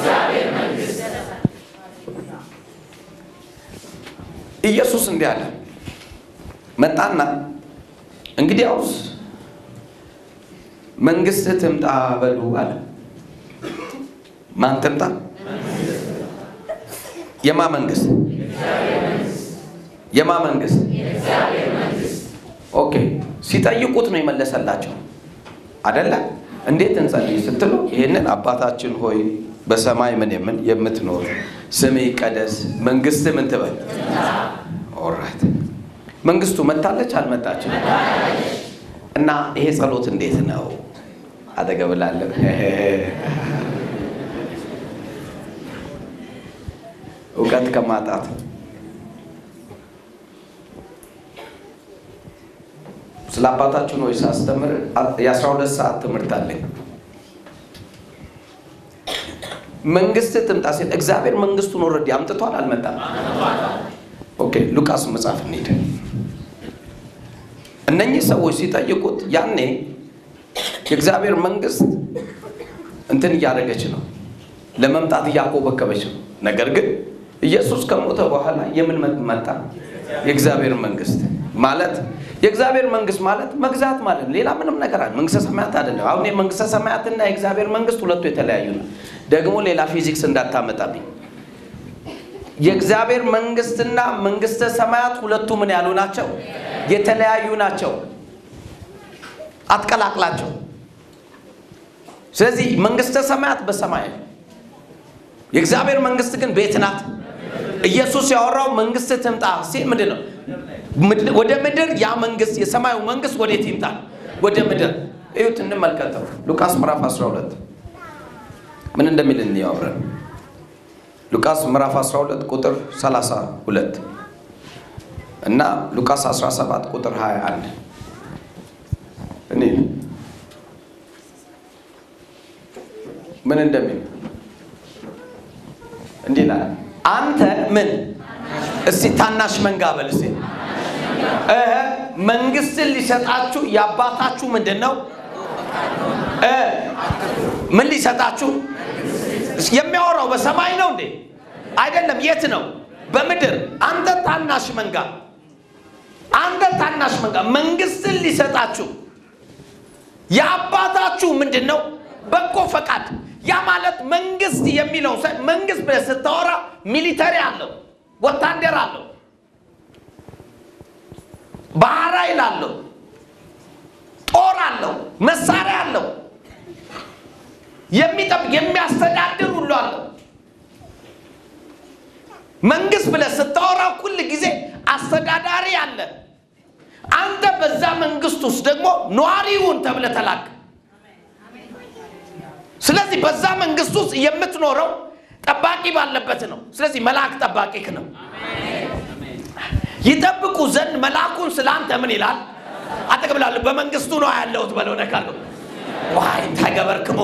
ኢየሱስ እንዲህ አለ መጣና እንግዲያውስ መንግስት ትምጣ በሉ አለ። ማን ትምጣ? የማ መንግስት? የማ መንግስት? ኦኬ። ሲጠይቁት ነው የመለሰላቸው አደለ? እንዴት እንጸልይ ስትሉ ይህንን አባታችን ሆይ በሰማይ ምን የምን የምትኖር ስምህ ይቀደስ፣ መንግስት ምን ትበል። ኦራይት መንግስቱ መታለች አልመጣችም? እና ይሄ ጸሎት እንዴት ነው? አጠገብ ላለው እውቀት ከማጣት ስለ አባታችን ሆይ ሳስተምር የአስራ ሁለት ሰዓት ትምህርት አለኝ። መንግስት ትምጣ ሲል እግዚአብሔር መንግስቱን ኦልሬዲ አምጥቷል አልመጣም? ኦኬ ሉቃስ መጽሐፍ እንሂድ። እነኚህ ሰዎች ሲጠይቁት ያኔ የእግዚአብሔር መንግስት እንትን እያደረገች ነው፣ ለመምጣት እያኮበከበች ነው። ነገር ግን ኢየሱስ ከሞተ በኋላ የምን መጣ? የእግዚአብሔር መንግስት ማለት የእግዚአብሔር መንግስት ማለት መግዛት ማለት ነው። ሌላ ምንም ነገር አለ። መንግስተ ሰማያት አይደለም። አሁን የመንግስተ ሰማያትና የእግዚአብሔር መንግስት ሁለቱ የተለያዩ ነው። ደግሞ ሌላ ፊዚክስ እንዳታመጣብኝ። የእግዚአብሔር መንግስትና መንግስተ ሰማያት ሁለቱ ምን ያሉ ናቸው? የተለያዩ ናቸው። አትቀላቅላቸው። ስለዚህ መንግስተ ሰማያት በሰማይ ነው። የእግዚአብሔር መንግስት ግን ቤት ናት። ኢየሱስ ያወራው መንግስት ትምጣ ሲል ምንድን ነው? ወደ ምድር ያ መንግስት የሰማዩ መንግስት ወዴት ይምጣ? ወደ ምድር። እዩት፣ እንመልከተው። ሉቃስ ምዕራፍ 12 ምን እንደሚል እንያወራል። ሉቃስ ምዕራፍ 12 ቁጥር 32 እና ሉቃስ 17 ቁጥር 21 እኔ ምን እንደሚል እንዲህ ይላል። አንተ ምን እስቲ ታናሽ መንጋ በል እስቲ እህ መንግስትን ሊሰጣችሁ የአባታችሁ ምንድን ነው? እ ምን ሊሰጣችሁ የሚያወራው በሰማይ ነው እንዴ? አይደለም። የት ነው? በምድር። አንተ ታናሽ መንጋ፣ አንተ ታናሽ መንጋ መንግስትን ሊሰጣችሁ የአባታችሁ ምንድን ነው? በጎ ፈቃድ። ያ ማለት መንግስት የሚለው መንግስት ብለህ ስታወራ ሚሊተሪ አለው፣ ወታደር አለው፣ ባህር ኃይል አለው፣ ጦር አለው፣ መሳሪያ አለው፣ የሚጠብቅ የሚያስተዳድር ሁሉ አለው። መንግስት ብለህ ስታወራ ሁል ጊዜ አስተዳዳሪ አለ። አንተ በዛ መንግስት ውስጥ ደግሞ ነዋሪውን ተብለህ ተላክ። ስለዚህ በዛ መንግስት ውስጥ የምትኖረው ጠባቂ ባለበት ነው። ስለዚህ መልአክ ጠባቂክ ነው። ይጠብቁ ዘንድ መልአኩን ስለ አንተ ምን ይላል? አጠቅብላለሁ በመንግስቱ ነው ያለሁት በለው ነካለሁ ዋይ ተገበርክሞ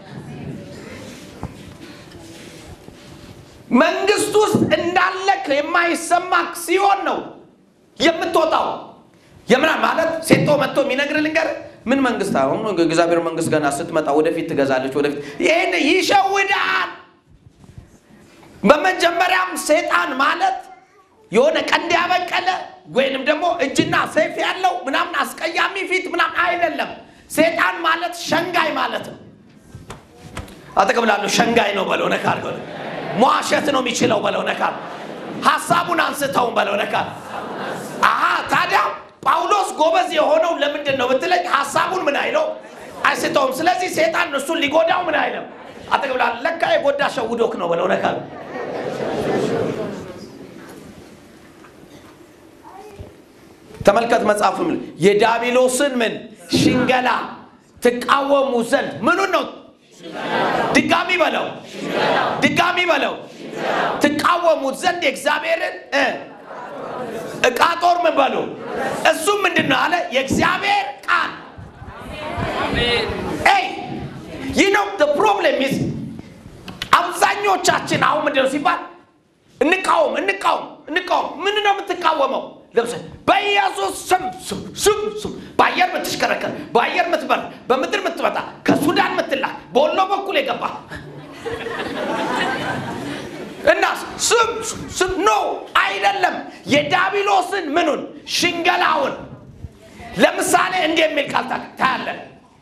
መንግስት ውስጥ እንዳለክ የማይሰማክ ሲሆን ነው የምትወጣው። የምና ማለት ሴቶ መጥቶ የሚነግር ልንገር ምን መንግስት አሁን እግዚአብሔር መንግስት ገና ስትመጣ ወደፊት ትገዛለች ወደፊት ይህን ይሸውዳል። በመጀመሪያም ሴጣን ማለት የሆነ ቀንድ ያበቀለ ወይንም ደግሞ እጅና ሰይፍ ያለው ምናምን አስቀያሚ ፊት ምናምን አይደለም። ሴጣን ማለት ሸንጋይ ማለት ነው። አጠቅብላለሁ ሸንጋይ ነው በለው ነካል ሆነ መዋሸት ነው የሚችለው በለው ነካል ሀሳቡን አንስተውን በለው ነካል አሀ ታዲያ ጳውሎስ ጎበዝ የሆነው ለምንድን ነው ብትለኝ ሀሳቡን ምን አይለው አይስተውም። ስለዚህ ሴጣን እሱን ሊጎዳው ምን አይለም አጠቅብላለሁ ለካ የጎዳ ሸውዶክ ነው በለው ነካል ተመልከት መጽሐፉ ምን የዳቢሎስን ምን ሽንገላ ትቃወሙ ዘንድ ምኑን ነው ድጋሚ በለው ድጋሚ በለው ትቃወሙት ዘንድ የእግዚአብሔርን እ ዕቃ ጦር ምን በሉ እሱም ምንድን ነው አለ የእግዚአብሔር ቃል ይ ይህ ነው ፕሮብሌም ይዝ አብዛኞቻችን አሁን ምንድን ነው ሲባል እንቃወም እንቃወም እንቃወም ምን ነው የምትቃወመው ለምሳሌ በኢየሱስ ስም ስም ስም ስም በአየር የምትሽከረከር በአየር የምትበር በምድር የምትመጣ ከሱዳን የምትላክ በወሎ በኩል የገባ እና ስም ስም ስም ኖ አይደለም የዳቢሎስን ምኑን ሽንገላውን ለምሳሌ እንዲህ የሚል ቃል ታ- ታያለን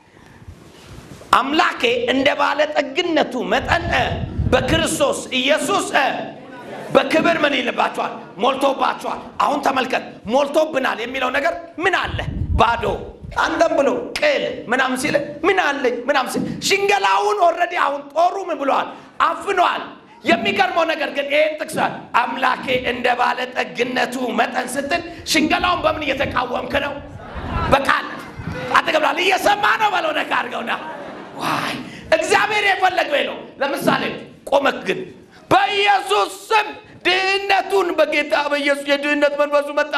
አምላኬ እንደ ባለጠግነቱ መጠን እ፣ በክርስቶስ ኢየሱስ እ፣ በክብር ምን ይልባቸዋል ሞልቶባቸዋል አሁን ተመልከት ሞልቶብናል የሚለው ነገር ምን አለ ባዶ አንተም ብሎ ቅል ምናምን ሲል ምን አለኝ ምናምን ሲል ሽንገላውን ኦልሬዲ አሁን ጦሩ ምን ብለዋል አፍነዋል የሚገርመው ነገር ግን ይህን ጥቅሷል አምላኬ እንደ ባለጠግነቱ መጠን ስትል ሽንገላውን በምን እየተቃወምክ ነው በቃል አጠገብላል እየሰማ ነው በለው ነካ አድርገውና ዋይ እግዚአብሔር የፈለገው ነው ለምሳሌ ቆመክ ግን በኢየሱስ ስም ድህነቱን በጌታ በኢየሱስ የድህነት መንፈሱ መጣ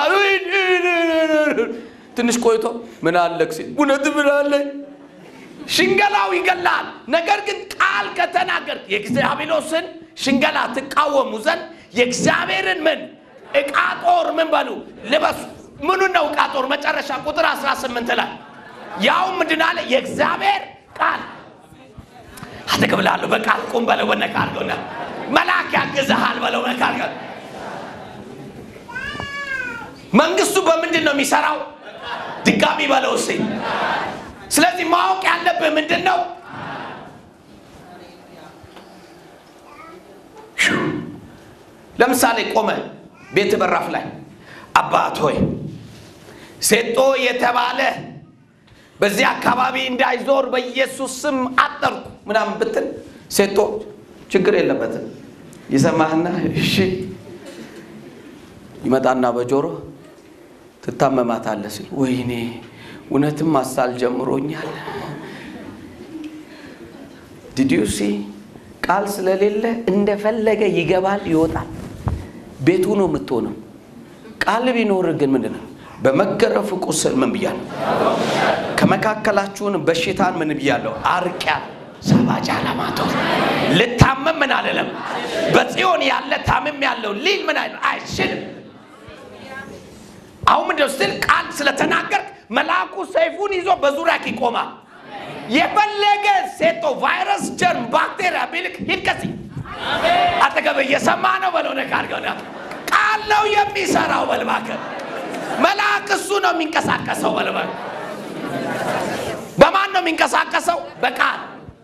ትንሽ ቆይቶ ምን አለክ ሲል እውነት ምን አለኝ ሽንገላው ይገላል ነገር ግን ቃል ከተናገር የእግዚአብሔሮስን ሽንገላ ትቃወሙ ዘንድ የእግዚአብሔርን ምን ዕቃ ጦር ምን በሉ ልበሱ ምኑ ነው ዕቃ ጦር መጨረሻ ቁጥር 18 ላይ ያው ምንድን አለ የእግዚአብሔር ቃል አጠገብላለሁ በቃል ቁም በለው በነካ አድርገውና መልአክ ያግዝሃል በለው ነካ አድርገው መንግስቱ በምንድን ነው የሚሰራው ድጋሚ በለው እስኪ ስለዚህ ማወቅ ያለብህ ምንድን ነው ለምሳሌ ቆመ ቤት በራፍ ላይ አባት ሆይ ሴጦ የተባለ በዚህ አካባቢ እንዳይዞር በኢየሱስ ስም አጠርኩ ምናምን ብትል ሴጦ ችግር የለበትም ይሰማህና እሺ ይመጣና በጆሮ ትታመማታለህ ሲል ወይኔ እውነትም ማሳል ጀምሮኛል ዲዲዩሲ ቃል ስለሌለ እንደፈለገ ይገባል ይወጣል ቤቱ ነው የምትሆነው ቃል ቢኖር ግን ምንድን ነው በመገረፉ ቁስል ምን ብያለሁ ከመካከላችሁን በሽታን ምን ብያለሁ አርቂያ ሰባጃ ለማቶ ልታመም ምን አለለም በጽዮን ያለ ታምም ያለው ሊል ምን አይል አይችልም አሁን ምንድነው ስትል ቃል ስለተናገርክ መልአኩ ሰይፉን ይዞ በዙሪያክ ይቆማል የፈለገ ሴቶ ቫይረስ ጀርም ባክቴሪያ ቢልክ ሂድ ከዚህ አጠገብ እየሰማ ነው በለው ነካ አድርገውና ቃል ነው የሚሰራው በልባከ መልአክ እሱ ነው የሚንቀሳቀሰው በልባ በማን ነው የሚንቀሳቀሰው በቃል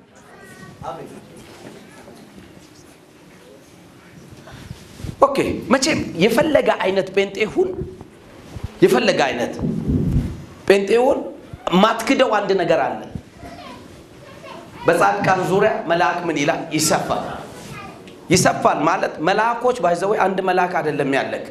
ኦኬ መቼም የፈለገ አይነት ጴንጤ ሁን የፈለገ አይነት ጴንጤ ሁን ማትክደው አንድ ነገር አለ በጻድቃን ዙሪያ መልአክ ምን ይላል ይሰፋል ይሰፋል ማለት መልአኮች ባይዘወይ አንድ መልአክ አይደለም ያለክ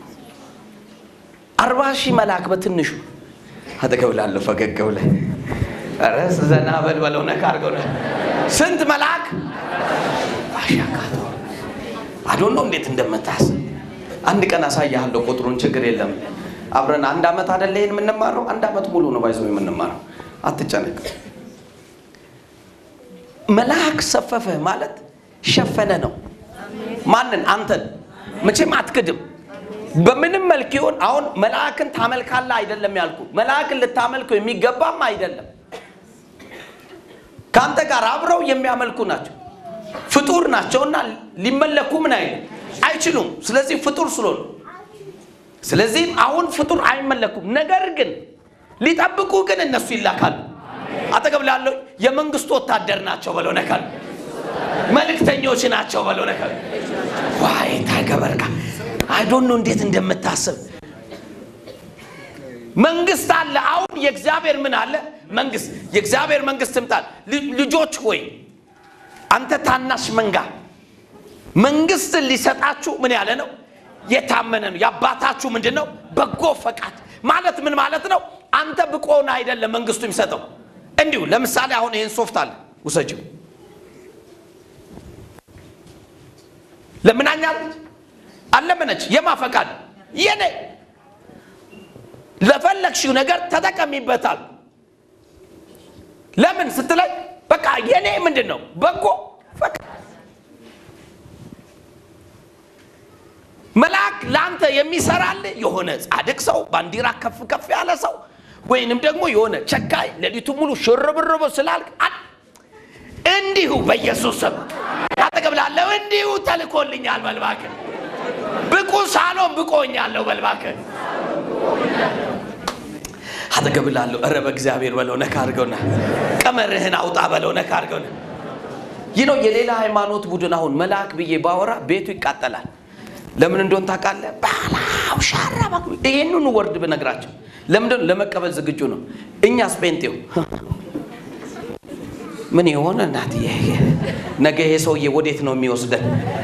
አርባ ሺህ መልአክ በትንሹ አጠገብ ላለሁ ፈገግ ብለህ ኧረ ዘና በል በለው ነካ አድርገው ነ ስንት መልአክ አሻካቶ አዶኖ እንዴት እንደምታስብ አንድ ቀን አሳያለሁ ቁጥሩን ችግር የለም አብረን አንድ አመት አደለ ይሄን የምንማረው አንድ አመት ሙሉ ነው ባይዘው የምንማረው አትጨነቅ መልአክ ሰፈፈ ማለት ሸፈነ ነው ማንን አንተን መቼም አትክድም በምንም መልክ ይሆን አሁን መልአክን ታመልካለ አይደለም ያልኩ መልአክን ልታመልከው የሚገባም አይደለም ከአንተ ጋር አብረው የሚያመልኩ ናቸው ፍጡር ናቸውና ሊመለኩ ምን አይሉ አይችሉም ስለዚህ ፍጡር ስለሆኑ ስለዚህም አሁን ፍጡር አይመለኩም ነገር ግን ሊጠብቁ ግን እነሱ ይላካሉ አጠገብ ላለው የመንግስቱ ወታደር ናቸው በለው ነካል መልእክተኞች ናቸው በለው ነካል ዋይ ታገበርካ አይዶኖ እንዴት እንደምታስብ መንግስት አለ አሁን የእግዚአብሔር ምን አለ መንግስት የእግዚአብሔር መንግስት ትምጣል ልጆች ሆይ አንተ ታናሽ መንጋ መንግስትን ሊሰጣችሁ ምን ያለ ነው የታመነ ነው የአባታችሁ ምንድን ነው በጎ ፈቃድ ማለት ምን ማለት ነው? አንተ ብቁ ሆነህ አይደለም መንግስቱ የሚሰጠው። እንዲሁ ለምሳሌ አሁን ይህን ሶፍት አለ ውሰጂው። ለምናኛለች አለመነች። የማ ፈቃድ የኔ ለፈለግሽው ነገር ተጠቀሚበታል። ለምን ስትለኝ በቃ የኔ ምንድን ነው በጎ ፈቃድ መልአክ ለአንተ የሚሰራል የሆነ ጻድቅ ሰው ባንዲራ ከፍ ከፍ ያለ ሰው ወይንም ደግሞ የሆነ ቸካይ ሌሊቱ ሙሉ ሽርብርብ ስላልክ አ- እንዲሁ በኢየሱስ ስም አጠገብ ላለው እንዲሁ ተልኮልኛል በልባክን ብቁ ሳሎን ብቆኛለሁ በልባክን አጠገብ ላለው ኧረ በእግዚአብሔር በለው ነካ አድርገውና ቀመርህን አውጣ በለው ነካ አድርገውና ይህ ነው የሌላ ሃይማኖት ቡድን አሁን መልአክ ብዬ ባወራ ቤቱ ይቃጠላል ለምን እንደሆን ታውቃለህ ባላው ሻራ ይህንኑ ወርድ ብነግራቸው ለምንድን ነው ለመቀበል ዝግጁ ነው እኛስ ጴንጤው ምን የሆነ እናትዬ ነገ ይሄ ሰውዬ ወዴት ነው የሚወስደን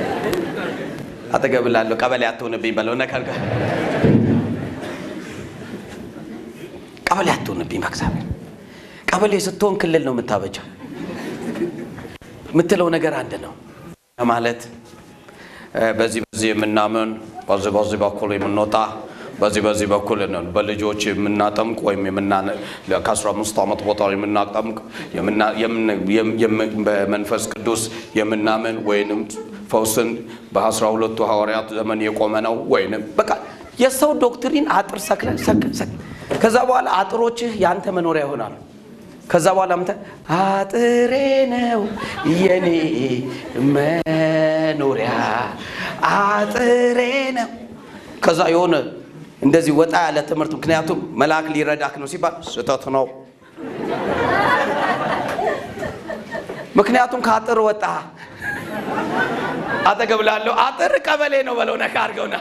አጠገብ ላለሁ ቀበሌ አትሆንብኝ በለው ነካ አድርገህ ቀበሌ አትሆንብኝ በእግዚአብሔር ቀበሌ ስትሆን ክልል ነው የምታበጀው የምትለው ነገር አንድ ነው ማለት እ፣ በዚህ በዚህ የምናምን በዚህ በዚህ በኩል የምንወጣ በዚህ በዚህ በኩል ነን በልጆች የምናጠምቅ ወይም የምና- ከአስራ አምስት ዓመት ቦታ የምናጠምቅ የምና- የምን- የም- የም- በመንፈስ ቅዱስ የምናምን ወይንም ፈውስን በአስራ ሁለቱ ሐዋርያት ዘመን የቆመ ነው ወይንም በቃ የሰው ዶክትሪን አጥር ሰክለን ሰክ ሰክ ከዛ በኋላ አጥሮችህ የአንተ መኖሪያ ይሆናሉ። ከዛ በኋላ ምተ አጥሬ ነው የኔ መኖሪያ አጥሬ ነው። ከዛ የሆነ እንደዚህ ወጣ ያለ ትምህርት ምክንያቱም መልአክ ሊረዳክ ነው ሲባል ስህተት ነው። ምክንያቱም ከአጥር ወጣ። አጠገብ ላለው አጥር ቀበሌ ነው በለው ነካ አድርገውና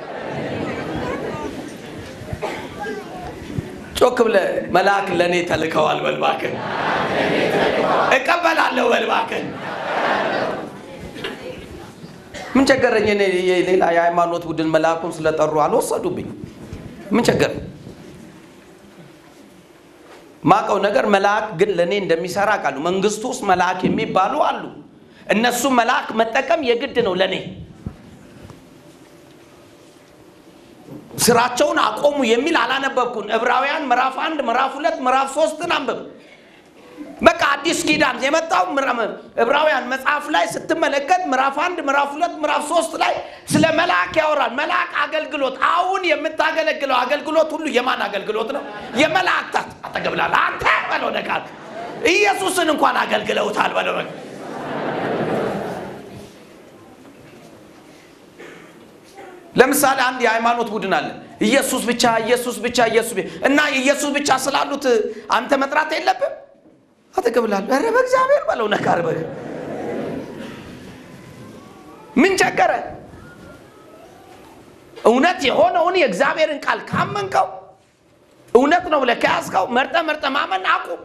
ጮክ ብለ መልአክ ለእኔ ተልከዋል በልባክን እቀበላለሁ በልባክን ምን ቸገረኝ እኔ የሌላ የሃይማኖት ቡድን መልአኩን ስለጠሩ አልወሰዱብኝ ምን ቸገረኝ ማቀው ነገር መልአክ ግን ለእኔ እንደሚሰራ ቃሉ መንግስቱ ውስጥ መልአክ የሚባሉ አሉ እነሱ መልአክ መጠቀም የግድ ነው ለእኔ ስራቸውን አቆሙ የሚል አላነበብኩን ዕብራውያን ምዕራፍ አንድ ምዕራፍ ሁለት ምዕራፍ ሶስትን አንብብ በቃ አዲስ ኪዳን የመጣው ምዕራ- ዕብራውያን መጽሐፍ ላይ ስትመለከት ምዕራፍ አንድ ምዕራፍ ሁለት ምዕራፍ ሶስት ላይ ስለ መልአክ ያወራል መልአክ አገልግሎት አሁን የምታገለግለው አገልግሎት ሁሉ የማን አገልግሎት ነው የመላእክታት አጠገብላል አንተ በለው ነቃል ኢየሱስን እንኳን አገልግለውታል በለው በቃ። ለምሳሌ አንድ የሃይማኖት ቡድን አለ ኢየሱስ ብቻ ኢየሱስ ብቻ ኢየሱስ ብቻ እና ኢየሱስ ብቻ ስላሉት አንተ መጥራት የለብም አጠገብላለሁ ኧረ በእግዚአብሔር በለው ነካር በግ ምን ቸገረ እውነት የሆነውን የእግዚአብሔርን ቃል ካመንከው እውነት ነው ብለህ ከያዝከው መርጠ መርጠ ማመን አቁም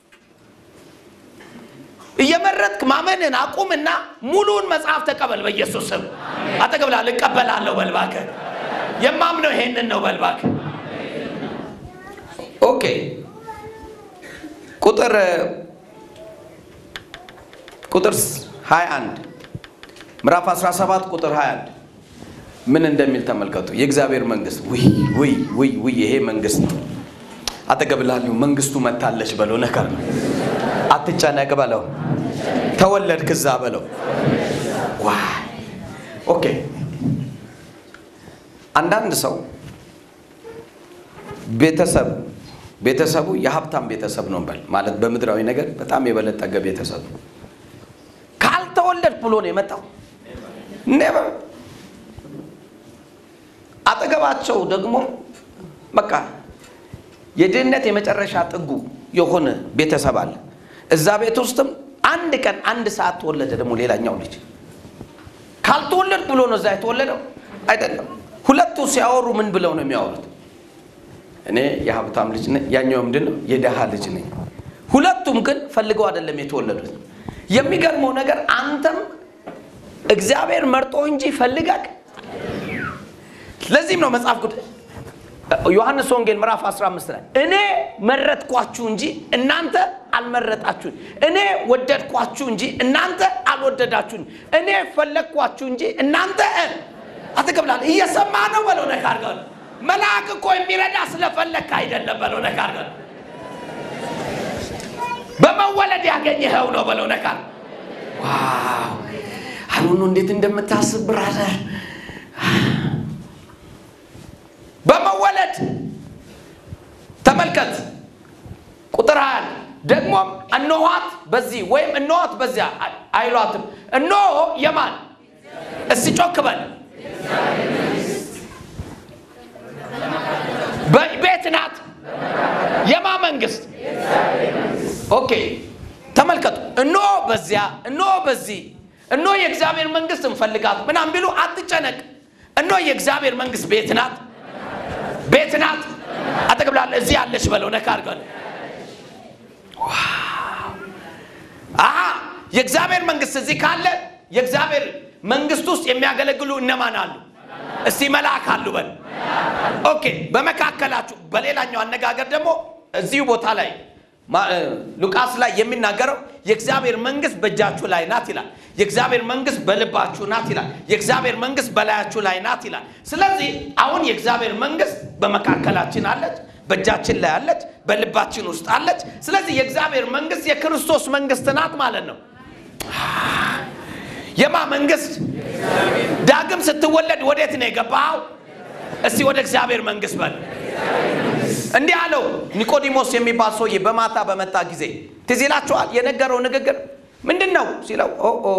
እየመረጥክ ማመንን አቁምና ሙሉውን መጽሐፍ ተቀበል በኢየሱስ ስም አጠገብላል እቀበላለሁ በልባከ የማምነው ይሄንን ነው በልባከ ኦኬ ቁጥር ቁጥር 21 ምዕራፍ 17 ቁጥር 21 ምን እንደሚል ተመልከቱ የእግዚአብሔር መንግስት ውይ ውይ ውይ ውይ ይሄ መንግስት ነው አጠገብላለሁ መንግስቱ መታለች በለው ነከር ነው አትጨነቅ በለው ተወለድክ እዛ በለው ዋይ ኦኬ አንዳንድ ሰው ቤተሰብ ቤተሰቡ የሀብታም ቤተሰብ ነው በል ማለት በምድራዊ ነገር በጣም የበለጠገ ቤተሰብ ካልተወለድ ብሎ ነው የመጣው ኔቨር አጠገባቸው ደግሞ በቃ የድህነት የመጨረሻ ጥጉ የሆነ ቤተሰብ አለ እዛ ቤት ውስጥም አንድ ቀን አንድ ሰዓት ተወለደ ደግሞ ሌላኛው ልጅ ካልተወለድ ብሎ ነው እዛ የተወለደው አይደለም ሁለቱ ሲያወሩ ምን ብለው ነው የሚያወሩት እኔ የሀብታም ልጅ ነኝ ያኛው ምንድን ነው የደሃ ልጅ ነኝ ሁለቱም ግን ፈልገው አይደለም የተወለዱት የሚገርመው ነገር አንተም እግዚአብሔር መርጦ እንጂ ፈልጋቅ ለዚህም ነው መጽሐፍ ቅዱስ ዮሐንስ ወንጌል ምዕራፍ 15 ላይ እኔ መረጥኳችሁ እንጂ እናንተ አልመረጣችሁኝ፣ እኔ ወደድኳችሁ እንጂ እናንተ አልወደዳችሁኝ፣ እኔ ፈለግኳችሁ እንጂ እናንተ አትቀብላል። እየሰማ ነው በለው ነካ አድርገው። መልአክ እኮ የሚረዳ ስለፈለግክ አይደለም በለው ነካ አድርገው። በመወለድ ያገኘኸው ነው በለው ነካ ዋው አሁኑ እንዴት እንደምታስብ ብራዘር በመወለድ ተመልከት ቁጥር ሀያ ደግሞም እነኋት በዚህ ወይም እነኋት በዚያ አይሏትም እነሆ የማን እስቲ ጮክ በል ቤት ናት የማ መንግስት ኦኬ ተመልከቱ እነሆ በዚያ እነሆ በዚህ እነሆ የእግዚአብሔር መንግስት እንፈልጋት ምናም ቢሉ አትጨነቅ እነሆ የእግዚአብሔር መንግስት ቤት ናት ቤት ናት አጠቅብላለ እዚህ ያለች በለው ነካ አድርገን አሀ የእግዚአብሔር መንግስት እዚህ ካለ የእግዚአብሔር መንግስት ውስጥ የሚያገለግሉ እነማን አሉ እስቲ መልአክ አሉ በል ኦኬ በመካከላችሁ በሌላኛው አነጋገር ደግሞ እዚሁ ቦታ ላይ ሉቃስ ላይ የሚናገረው የእግዚአብሔር መንግስት በእጃችሁ ላይ ናት ይላል የእግዚአብሔር መንግስት በልባችሁ ናት ይላል የእግዚአብሔር መንግስት በላያችሁ ላይ ናት ይላል ስለዚህ አሁን የእግዚአብሔር መንግስት በመካከላችን አለች በእጃችን ላይ አለች በልባችን ውስጥ አለች ስለዚህ የእግዚአብሔር መንግስት የክርስቶስ መንግስት ናት ማለት ነው የማ መንግስት ዳግም ስትወለድ ወዴት ነው የገባው እስቲ ወደ እግዚአብሔር መንግስት በል እንዲህ አለው ኒቆዲሞስ የሚባል ሰውዬ በማታ በመጣ ጊዜ ትዝ ይላችኋል የነገረው ንግግር ምንድን ነው ሲለው ኦ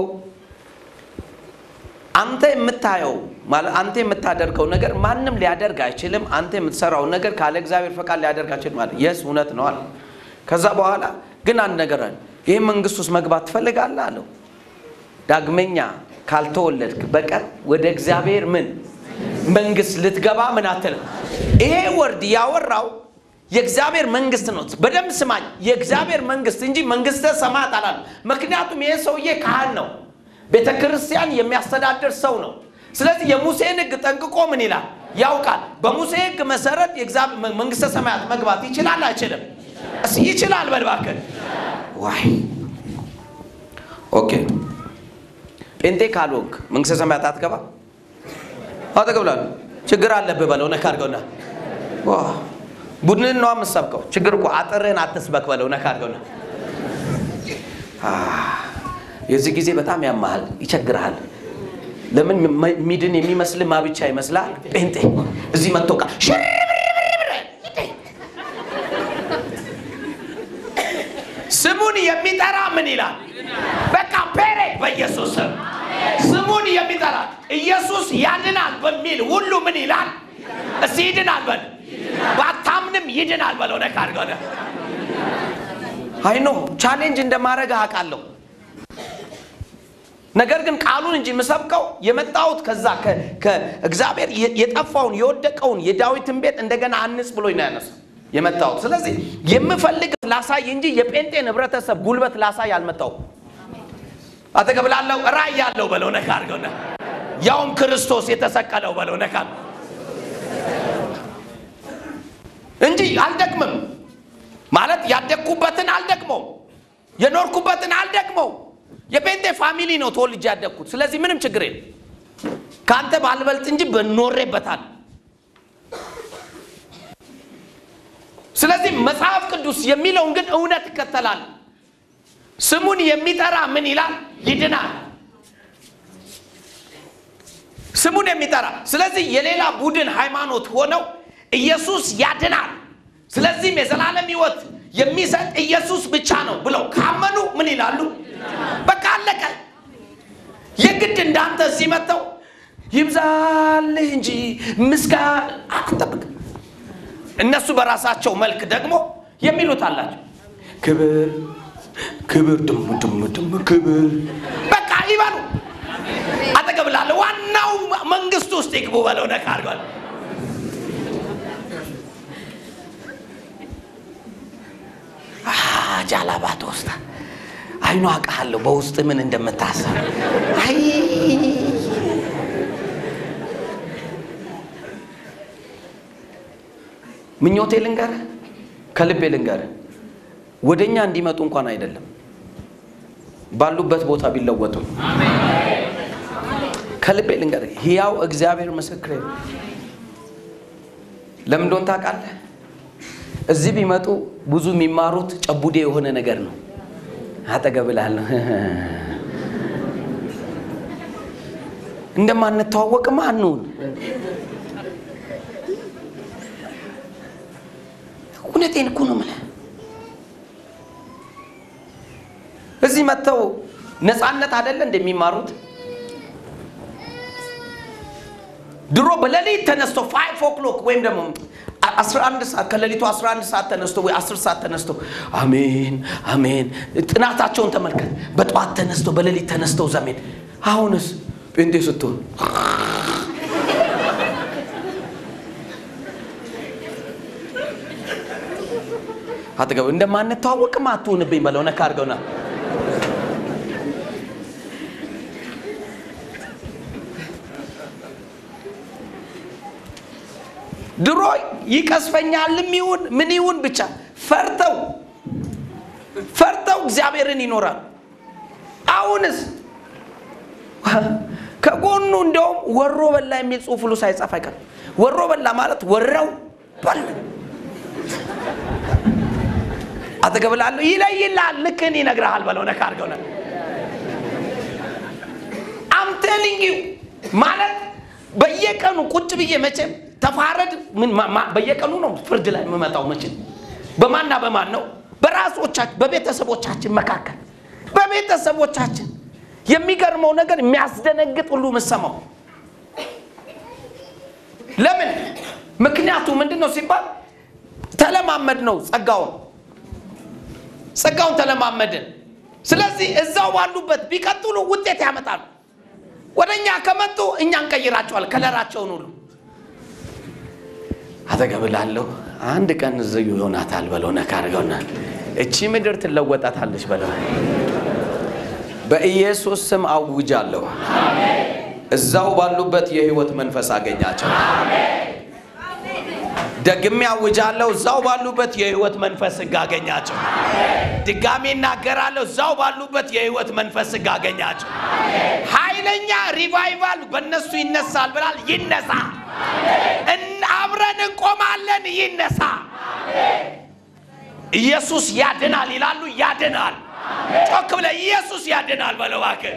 አንተ የምታየው ማለት አንተ የምታደርገው ነገር ማንም ሊያደርግ አይችልም አንተ የምትሰራው ነገር ካለ እግዚአብሔር ፈቃድ ሊያደርግ አይችልም ማለት የስ እውነት ነው አለ ከዛ በኋላ ግን አንድ ነገር አለ ይህ መንግስት ውስጥ መግባት ትፈልጋለህ አለው ዳግመኛ ካልተወለድክ በቀር ወደ እግዚአብሔር ምን መንግስት ልትገባ ምን አትልም ይሄ ወርድ ያወራው የእግዚአብሔር መንግስት ነው በደንብ ስማኝ የእግዚአብሔር መንግስት እንጂ መንግስተ ሰማያት አላሉ ምክንያቱም ይሄ ሰውዬ ካህን ነው ቤተ ክርስቲያን የሚያስተዳድር ሰው ነው ስለዚህ የሙሴን ህግ ጠንቅቆ ምን ይላል ያውቃል በሙሴ ህግ መሰረት መንግስተ ሰማያት መግባት ይችላል አይችልም እስ ይችላል በልባክን ዋይ ኦኬ ጴንጤ ካልወግ መንግስተ ሰማያት አትገባ አጠገብላሉ ችግር አለብህ በለው ነካ አድርገውና ቡድንን ነው የምሰብከው ችግር እኮ አጥርህን አትስበክ በለው ነካ አድርገውና የዚህ ጊዜ በጣም ያመሃል ይቸግርሃል ለምን ሚድን የሚመስል ማብቻ ይመስላል ጴንጤ እዚህ መጥቶ ቃ ስሙን የሚጠራ ምን ይላል በቃ ፔሬ በኢየሱስ ስም ስሙን የሚጠራ ኢየሱስ ያድናል በሚል ሁሉ ምን ይላል እስቲ ይድናል በል ባታምንም ይድናል በለው ነካ አድርገው አይ ኖ ቻሌንጅ እንደማድረግ አውቃለሁ ነገር ግን ቃሉን እንጂ የምሰብከው የመጣሁት ከዛ ከእግዚአብሔር የጠፋውን የወደቀውን የዳዊትን ቤት እንደገና አንጽ ብሎኝ ነው ያነሳ የመጣሁት ስለዚህ የምፈልግ ላሳይ እንጂ የጴንጤን ህብረተሰብ ጉልበት ላሳይ አልመጣሁም አጠገብ ላለው ራእይ ያለው በለው ነካ አድርገውና ያውም ክርስቶስ የተሰቀለው በለው ነካ እንጂ አልደክምም ማለት ያደግኩበትን አልደክመው የኖርኩበትን አልደክመው የጴንጤ ፋሚሊ ነው ተወልጄ ያደግኩት ስለዚህ ምንም ችግር የለም ከአንተ ባልበልጥ እንጂ በኖሬበታል ስለዚህ መጽሐፍ ቅዱስ የሚለውን ግን እውነት ይከተላል ስሙን የሚጠራ ምን ይላል ይድናል ስሙን የሚጠራ ስለዚህ የሌላ ቡድን ሃይማኖት ሆነው ኢየሱስ ያድናል ስለዚህም የዘላለም ህይወት የሚሰጥ ኢየሱስ ብቻ ነው ብለው ካመኑ ምን ይላሉ በቃ አለቀ የግድ እንዳንተ እዚህ መጥተው ይብዛልህ እንጂ ምስጋ አትጠብቅ እነሱ በራሳቸው መልክ ደግሞ የሚሉት አላቸው ክብር ክብር ድም ድም ድም ክብር በቃ ይበሉ አጠገብ ላለ ዋናው መንግስት ውስጥ ይግቡ በለው ነካ አድርጓል ጃላባት ውስጥ አይኑ አውቃለሁ በውስጥ ምን እንደምታሰብ አይ ምኞቴ ልንገርህ፣ ከልቤ ልንገርህ፣ ወደ እኛ እንዲመጡ እንኳን አይደለም ባሉበት ቦታ ቢለወጡ ከልቤ ልንገርህ፣ ሕያው እግዚአብሔር ምስክሬ ነው። ለምን እንደሆነ ታውቃለህ? እዚህ ቢመጡ ብዙ የሚማሩት ጨቡዴ የሆነ ነገር ነው። አጠገብ እልሃለሁ እንደማንተዋወቅማ አንሁን። እውነቴን እኮ ነው የምልህ። እዚህ መጥተው ነፃነት አይደለ እንደሚማሩት ድሮ በሌሊት ተነስቶ ፋይቭ ኦክሎክ ወይም ደግሞ 11 ሰዓት ከሌሊቱ 11 ሰዓት ተነስቶ ወይ 10 ሰዓት ተነስቶ አሜን አሜን ጥናታቸውን ተመልከት። በጠዋት ተነስቶ በሌሊት ተነስተው ዘሜን አሁንስ ጴንጤ ስትሆን አጠገብ እንደማንተዋወቅም አትሁንብኝ በለው ነካ አድርገውና ድሮ ይቀስፈኛልም ይሁን ምን ይሁን ብቻ ፈርተው ፈርተው እግዚአብሔርን ይኖራል። አሁንስ ከጎኑ እንደውም ወሮ በላ የሚል ጽሑፍ ሁሉ ሳይጻፍ አይቀርም። ወሮ በላ ማለት ወረው በል አጠገብ ላለው ይለይልሃል፣ ልክህን ይነግርሃል በለው ነካ አድርገው ነ አምቴሊንግ ማለት በየቀኑ ቁጭ ብዬ መቼም ተፋረድ ምን ማ- ማ- በየቀኑ ነው ፍርድ ላይ የምመጣው። መቼም በማንና በማን ነው? በራሶቻችን በቤተሰቦቻችን መካከል በቤተሰቦቻችን የሚገርመው ነገር የሚያስደነግጥ ሁሉ የምሰማው ለምን? ምክንያቱ ምንድን ነው ሲባል ተለማመድ ነው ጸጋውን ጸጋውን ተለማመድን። ስለዚህ እዛው ባሉበት ቢቀጥሉ ውጤት ያመጣሉ። ወደ እኛ ከመጡ እኛ እንቀይራቸዋል ከለራቸውን ሁሉ አጠገብ ላለሁ አንድ ቀን እዚሁ ይሆናታል በለው ነካ አድርገውና እቺ ምድር ትለወጣታለች በለው። በኢየሱስ ስም አውጃለሁ። እዛው ባሉበት የህይወት መንፈስ አገኛቸው። ደግሜ አውጃለሁ። እዛው ባሉበት የህይወት መንፈስ ህግ አገኛቸው። ድጋሜ እናገራለሁ። እዛው ባሉበት የህይወት መንፈስ ህግ አገኛቸው። ኃይለኛ ሪቫይቫል በእነሱ ይነሳል ብላል። ይነሳ። እን- አብረን እንቆማለን። ይነሳ። ኢየሱስ ያድናል ይላሉ። ያድናል። ጮክ ብለህ ኢየሱስ ያድናል በለው እባክህ።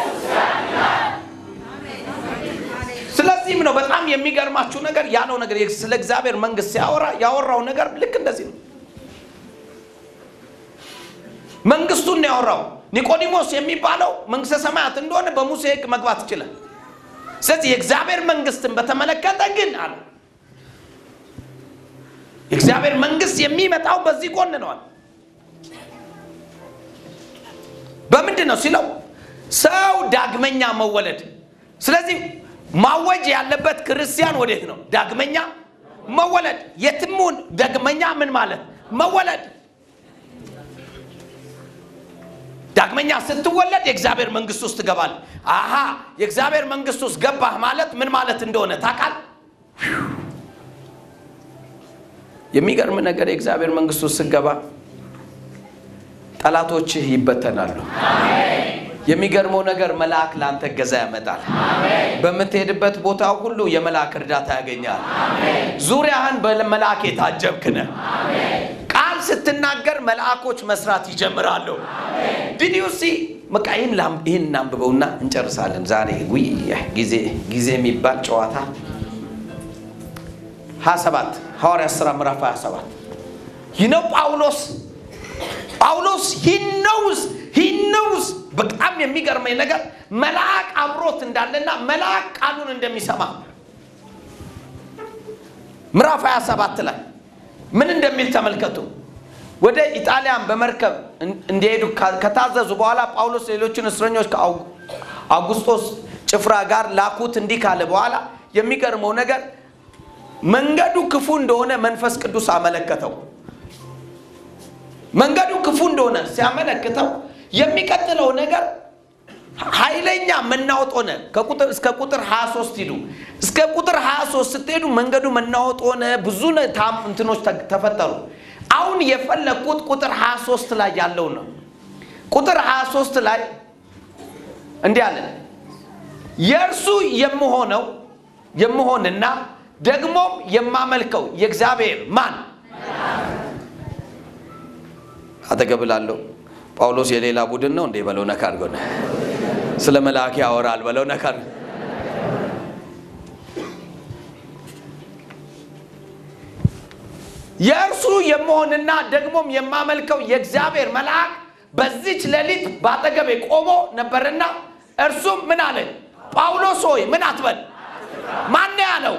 ስለዚህም ነው በጣም የሚገርማችሁ ነገር ያለው ነገር ስለ እግዚአብሔር መንግስት ሲያወራ ያወራው ነገር ልክ እንደዚህ ነው። መንግስቱን ነው ያወራው። ኒቆዲሞስ የሚባለው መንግስተ ሰማያት እንደሆነ በሙሴ ህግ መግባት ይችላል። ስለዚህ የእግዚአብሔር መንግስትን በተመለከተ ግን አለ የእግዚአብሔር መንግስት የሚመጣው በዚህ ጎን ነዋል። በምንድን ነው ሲለው ሰው ዳግመኛ መወለድ። ስለዚህ ማወጅ ያለበት ክርስቲያን ወዴት ነው? ዳግመኛ መወለድ። የትሙን ዳግመኛ ምን ማለት መወለድ። ዳግመኛ ስትወለድ የእግዚአብሔር መንግስት ውስጥ ትገባል። አሃ የእግዚአብሔር መንግስት ውስጥ ገባህ ማለት ምን ማለት እንደሆነ ታውቃል። የሚገርም ነገር የእግዚአብሔር መንግስት ውስጥ ስትገባ ጠላቶችህ ይበተናሉ። የሚገርመው ነገር መልአክ ለአንተ እገዛ ያመጣል። በምትሄድበት ቦታ ሁሉ የመልአክ እርዳታ ያገኛል። ዙሪያህን በመልአክ የታጀብክ ነህ። ቃል ስትናገር መልአኮች መስራት ይጀምራሉ። ዲዲዩሲ በቃ ይህን ላም- ይህን እናንብበውና እንጨርሳለን ዛሬ ውይ ጊዜ ጊዜ የሚባል ጨዋታ 27 ሐዋርያ ሥራ ምዕራፍ 27 ይህ ነው ጳውሎስ ጳውሎስ ሂነውስ ሂነውስ በጣም የሚገርመኝ ነገር መልአክ አብሮት እንዳለና መልአክ ቃሉን እንደሚሰማ ምዕራፍ 27 ላይ ምን እንደሚል ተመልከቱ። ወደ ኢጣሊያን በመርከብ እን- እንዲሄዱ ካ- ከታዘዙ በኋላ ጳውሎስ ሌሎችን እስረኞች ከአውጉስጦስ ጭፍራ ጋር ላኩት። እንዲህ ካለ በኋላ የሚገርመው ነገር መንገዱ ክፉ እንደሆነ መንፈስ ቅዱስ አመለከተው። መንገዱ ክፉ እንደሆነ ሲያመለክተው የሚቀጥለው ነገር ኃይለኛ መናወጥ ሆነ። ከቁጥር እስከ ቁጥር 23 ሂዱ። እስከ ቁጥር 23 ስትሄዱ መንገዱ መናወጥ ሆነ። ብዙ ነ- ታም እንትኖች ተ- ተፈጠሩ። አሁን የፈለግኩት ቁጥር 23 ላይ ያለው ነው። ቁጥር 23 ላይ እንዲህ አለ የእርሱ የምሆነው የምሆንና ደግሞም የማመልከው የእግዚአብሔር ማን አጠገብ ላለው ጳውሎስ የሌላ ቡድን ነው እንዴ በለው ነካ አድርጎ ነው ስለ መልአክ ያወራል በለው ነካ አድርጎ። የእርሱ የምሆንና ደግሞም የማመልከው የእግዚአብሔር መልአክ በዚች ሌሊት በአጠገቤ ቆሞ ነበርና እርሱም ምን አለ ጳውሎስ ሆይ ምን አትበል ማን ያለው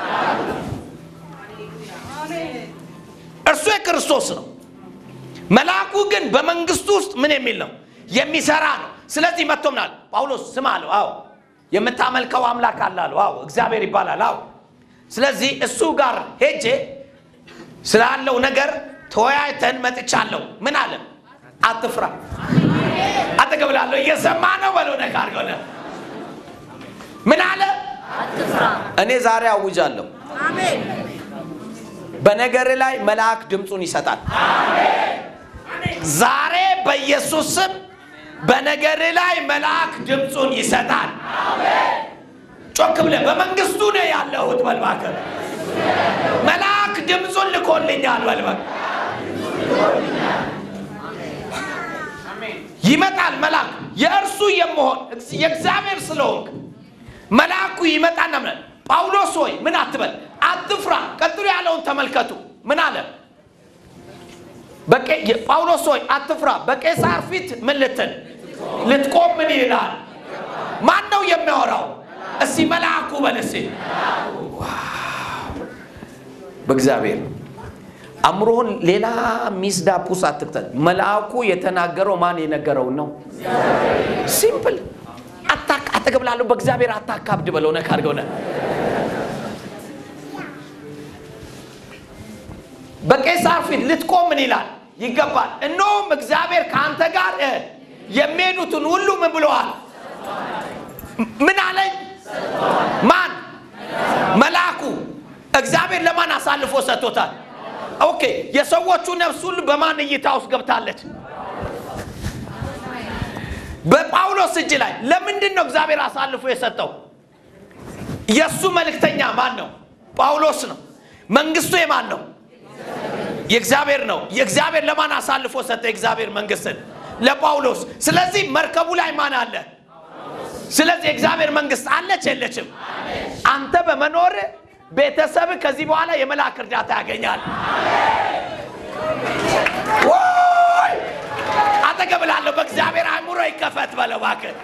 እርሱ የክርስቶስ ነው መልአኩ ግን በመንግስቱ ውስጥ ምን የሚል ነው የሚሰራ ነው ስለዚህ መጥቶ ምናል ጳውሎስ ስም አለው አዎ የምታመልከው አምላክ አለ አለው አዎ እግዚአብሔር ይባላል አዎ ስለዚህ እሱ ጋር ሄጄ ስላለው ነገር ተወያይተን መጥቻለሁ ምን አለ አትፍራ አጠገብ ላለው እየሰማ ነው በለው ነካ አድርገው ነ- ምን አለ እኔ ዛሬ አውጃለሁ በነገር ላይ መልአክ ድምፁን ይሰጣል ዛሬ በኢየሱስ ስም በነገር ላይ መልአክ ድምፁን ይሰጣል ጮክ ብለህ በመንግስቱ ነው ያለሁት በልባከ መልአክ ድምፁን ልኮልኛል በልባክ ይመጣል መልአክ የእርሱ የመሆን የእግዚአብሔር ስለሆንክ መልአኩ ይመጣና ምን ጳውሎስ ሆይ ምን አትበል አትፍራ ቀጥሎ ያለውን ተመልከቱ ምን አለ በቄ- የ- ጳውሎስ ሆይ አትፍራ በቄሳር ፊት ምን ልትል ልትቆም ምን ይላል ማን ነው የሚያወራው እስቲ መልአኩ በል እስቲ በእግዚአብሔር አእምሮህን ሌላ ሚስዳፑስ አትክተት መልአኩ የተናገረው ማን የነገረውን ነው ሲምፕል አታክ አጠገብ ላለው በእግዚአብሔር አታካብድ በለው ነካ አድርገው ነ በቄሳር ፊት ልትቆም ምን ይላል ይገባል እነሆም እግዚአብሔር ከአንተ ጋር እ፣ የሚሄዱትን ሁሉ ምን ብለዋል ምን አለኝ ማን መልአኩ እግዚአብሔር ለማን አሳልፎ ሰጥቶታል ኦኬ የሰዎቹ ነፍስ ሁሉ በማን እይታ ውስጥ ገብታለች በጳውሎስ እጅ ላይ ለምንድን ነው እግዚአብሔር አሳልፎ የሰጠው የእሱ መልእክተኛ ማን ነው ጳውሎስ ነው መንግስቱ የማን ነው የእግዚአብሔር ነው የእግዚአብሔር ለማን አሳልፎ ሰጠ የእግዚአብሔር መንግስትን ለጳውሎስ ስለዚህ መርከቡ ላይ ማን አለ ስለዚህ የእግዚአብሔር መንግስት አለች የለችም አንተ በመኖር ቤተሰብ ከዚህ በኋላ የመልአክ እርዳታ ያገኛል ወይ! አጠገብ ላለሁ በእግዚአብሔር አእምሮ ይከፈት በለው እባክህ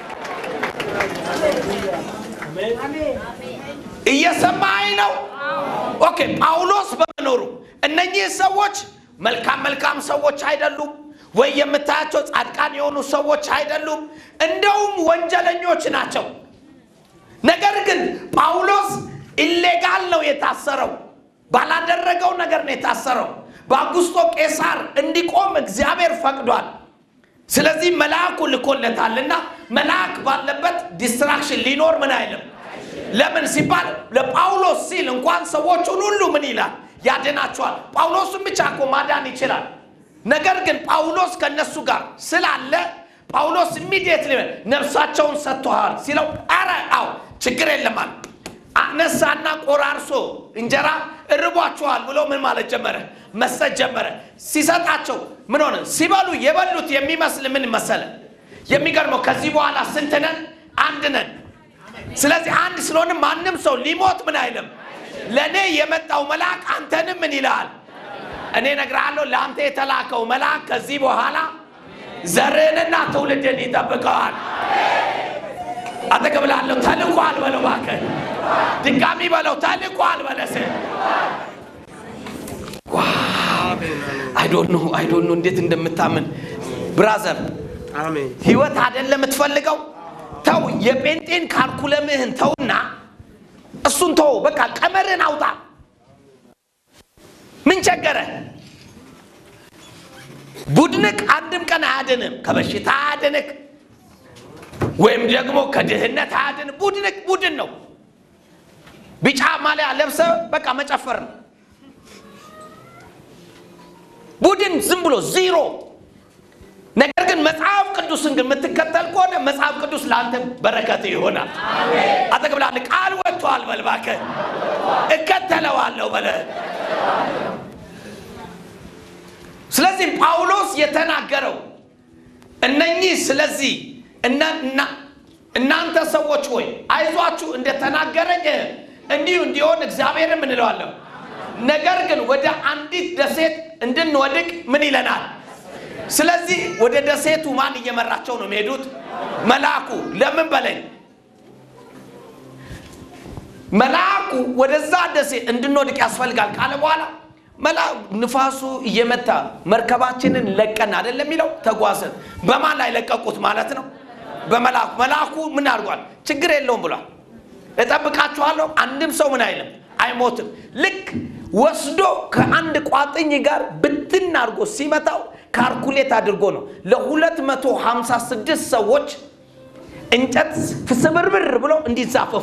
እየሰማኝ ነው ኦኬ ጳውሎስ በመኖሩ እነኚህ ሰዎች መልካም መልካም ሰዎች አይደሉም ወይ የምታያቸው ጻድቃን የሆኑ ሰዎች አይደሉም እንደውም ወንጀለኞች ናቸው ነገር ግን ጳውሎስ ኢሌጋል ነው የታሰረው ባላደረገው ነገር ነው የታሰረው በአጉስቶ ቄሳር እንዲቆም እግዚአብሔር ፈቅዷል ስለዚህ መልአኩ ልኮለታልና መልአክ ባለበት ዲስትራክሽን ሊኖር ምን አይልም ለምን ሲባል ለጳውሎስ ሲል እንኳን ሰዎቹን ሁሉ ምን ይላል ያድናቸዋል ጳውሎስን ብቻ እኮ ማዳን ይችላል ነገር ግን ጳውሎስ ከነሱ ጋር ስላለ ጳውሎስ ኢሚዲየትሊ ነፍሳቸውን ሰጥተዋል ሲለው አረ አው ችግር የለማል አነሳና ቆራርሶ እንጀራ እርቧቸዋል ብሎ ምን ማለት ጀመረ መስጠት ጀመረ ሲሰጣቸው ምን ሆነ ሲበሉ የበሉት የሚመስል ምን መሰለ የሚገርመው ከዚህ በኋላ ስንት ነን አንድ ነን ስለዚህ አንድ ስለሆነ ማንም ሰው ሊሞት ምን አይልም ለእኔ የመጣው መልአክ አንተንም ምን ይልሃል እኔ እነግርሃለሁ ለአንተ የተላከው መልአክ ከዚህ በኋላ ዘርህንና ትውልድን ይጠብቀዋል አጠገብ ላለው ተልኳል በለው እባክህ ድጋሚ በለው ተልኳል በለስ አይዶኖ አይዶኖ እንዴት እንደምታምን ብራዘር ህይወት አይደለም የምትፈልገው ተው የጴንጤን ካልኩለምህን ተውና እሱን ተው በቃ ቀመርህን አውጣ ምን ቸገረ ቡድንክ አንድም ቀን አያድንም ከበሽታ አያድንክ ወይም ደግሞ ከድህነት አያድን ቡድን ቡድን ነው። ቢጫ ማሊያ ለብሰ በቃ መጨፈር ነው። ቡድን ዝም ብሎ ዚሮ። ነገር ግን መጽሐፍ ቅዱስን ግን የምትከተል ከሆነ መጽሐፍ ቅዱስ ለአንተ በረከት ይሆናል። አጠቅብላል ቃል ወጥቷል በል እባክህ እከተለዋለሁ በለ። ስለዚህ ጳውሎስ የተናገረው እነኚህ ስለዚህ እናንተ ሰዎች ሆይ አይዟችሁ እንደተናገረኝ እንዲሁ እንዲሆን እግዚአብሔርም እንለዋለሁ። ነገር ግን ወደ አንዲት ደሴት እንድንወድቅ ምን ይለናል? ስለዚህ ወደ ደሴቱ ማን እየመራቸው ነው የሚሄዱት? መልአኩ። ለምን በለኝ መልአኩ ወደዛ ደሴት እንድንወድቅ ያስፈልጋል ካለ በኋላ ንፋሱ እየመታ መርከባችንን ለቀን አይደለም የሚለው ተጓዘን። በማን ላይ ለቀቁት ማለት ነው? በመልአኩ። መልአኩ ምን አድርጓል? ችግር የለውም ብሏል። እጠብቃችኋለሁ፣ አንድም ሰው ምን አይልም አይሞትም። ልክ ወስዶ ከአንድ ቋጥኝ ጋር ብትን አድርጎ ሲመታው ካልኩሌት አድርጎ ነው ለ256 ሰዎች እንጨት ስብርብር ብሎ እንዲዛፈፉ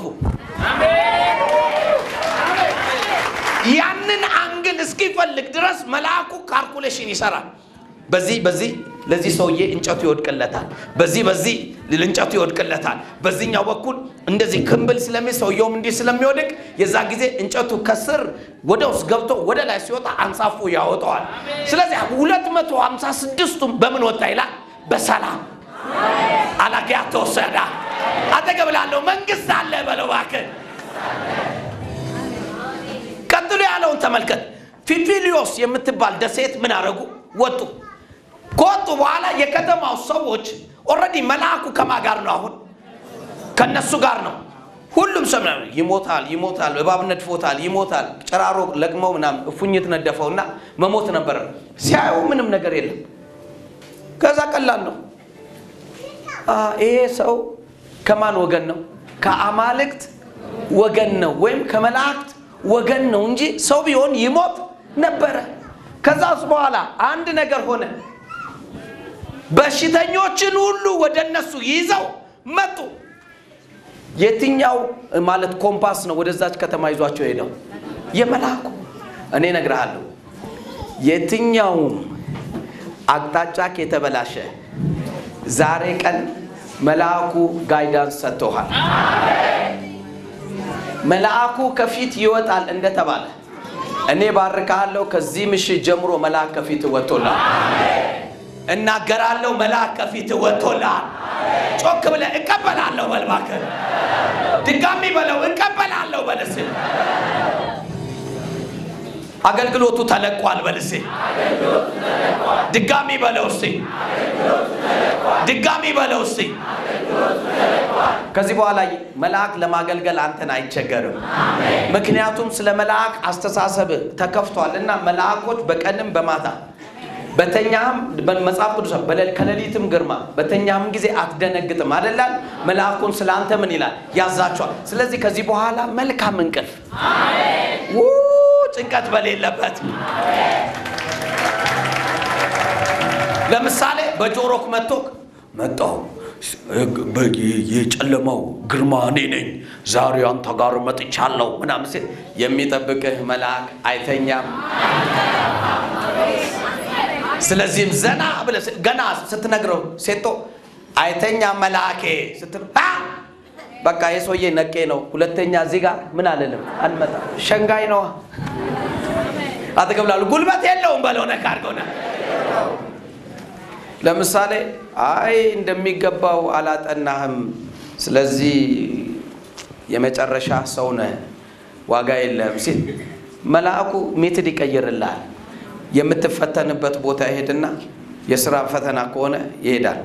ያንን አንግል እስኪፈልግ ድረስ መልአኩ ካልኩሌሽን ይሰራል። በዚህ በዚህ ለዚህ ሰውዬ እንጨቱ ይወድቅለታል፣ በዚህ በዚህ እንጨቱ ይወድቅለታል። በዚህኛው በኩል እንደዚህ ክምብል ስለሚ ሰውየውም እንዲህ ስለሚወድቅ የዛ ጊዜ እንጨቱ ከስር ወደ ውስጥ ገብቶ ወደ ላይ ሲወጣ አንሳፎ ያወጣዋል። ስለዚህ ሁለት መቶ ሀምሳ ስድስቱም በምን ወጣ ይላል? በሰላም አላጊያ ተወሰዳ አጠገብ ላለው መንግስት አለ በለው እባክህ። ቀጥሎ ያለውን ተመልከት። ፊፊሊዮስ የምትባል ደሴት ምን አረጉ? ወጡ። ከወጡ በኋላ የከተማው ሰዎች ኦልሬዲ መልአኩ ከማ ጋር ነው? አሁን ከነሱ ጋር ነው። ሁሉም ሰው ምናምን ይሞታል፣ ይሞታል፣ እባብ ነድፎታል፣ ይሞታል። ጨራሮ ለቅመው ምናምን እፉኝት ነደፈውና መሞት ነበረ። ሲያዩ ምንም ነገር የለም። ከዛ ቀላል ነው። ይሄ ሰው ከማን ወገን ነው? ከአማልክት ወገን ነው ወይም ከመላእክት ወገን ነው እንጂ ሰው ቢሆን ይሞት ነበረ። ከዛስ በኋላ አንድ ነገር ሆነ። በሽተኞችን ሁሉ ወደ እነሱ ይዘው መጡ። የትኛው ማለት ኮምፓስ ነው ወደዛች ከተማ ይዟቸው ሄደው? የመልአኩ። እኔ እነግርሃለሁ፣ የትኛውም አቅጣጫ የተበላሸ ዛሬ ቀን መልአኩ ጋይዳንስ ሰጥቶሃል። መልአኩ ከፊት ይወጣል እንደተባለ እኔ ባርካለሁ። ከዚህ ምሽት ጀምሮ መልአክ ከፊት ወጥቶላል። እናገራለሁ፣ መልአክ ከፊት ወጥቶላል። ጮክ ብለህ እቀበላለሁ በል እባክህ። ድጋሚ በለው እቀበላለሁ በል እስኪ። አገልግሎቱ ተለቋል በል እስኪ። ድጋሚ በለው እስኪ። ድጋሚ በለው እስኪ። ከዚህ በኋላ መልአክ ለማገልገል አንተን አይቸገርም። ምክንያቱም ስለ መልአክ አስተሳሰብ ተከፍቷል እና መልአኮች በቀንም በማታ በተኛም መጽሐፍ ቅዱስ ከሌሊትም ግርማ በተኛም ጊዜ አትደነግጥም አደላል። መልአኩን ስለ አንተ ምን ይላል ያዛቸዋል። ስለዚህ ከዚህ በኋላ መልካም እንቅልፍ ው ጭንቀት በሌለበት ለምሳሌ በጆሮክ መጥቶክ መጣሁ የጨለማው ግርማ እኔ ነኝ፣ ዛሬ አንተ ጋር መጥቻለሁ ምናምን ሲል የሚጠብቅህ መልአክ አይተኛም። ስለዚህም ዘና ብለህ ገና ስትነግረው ሴቶ አይተኛም መልአኬ ስትል በቃ የሰውዬ ነቄ ነው። ሁለተኛ እዚህ ጋር ምን አልልም አልመጣም። ሸንጋይ ነዋ። አጠገብ ላሉ ጉልበት የለውም በለው ነካ አድርገውና ለምሳሌ አይ እንደሚገባው አላጠናህም፣ ስለዚህ የመጨረሻ ሰው ነህ፣ ዋጋ የለህም ሲል መልአኩ ሜትድ ይቀይርልሃል። የምትፈተንበት ቦታ ይሄድና የስራ ፈተና ከሆነ ይሄዳል።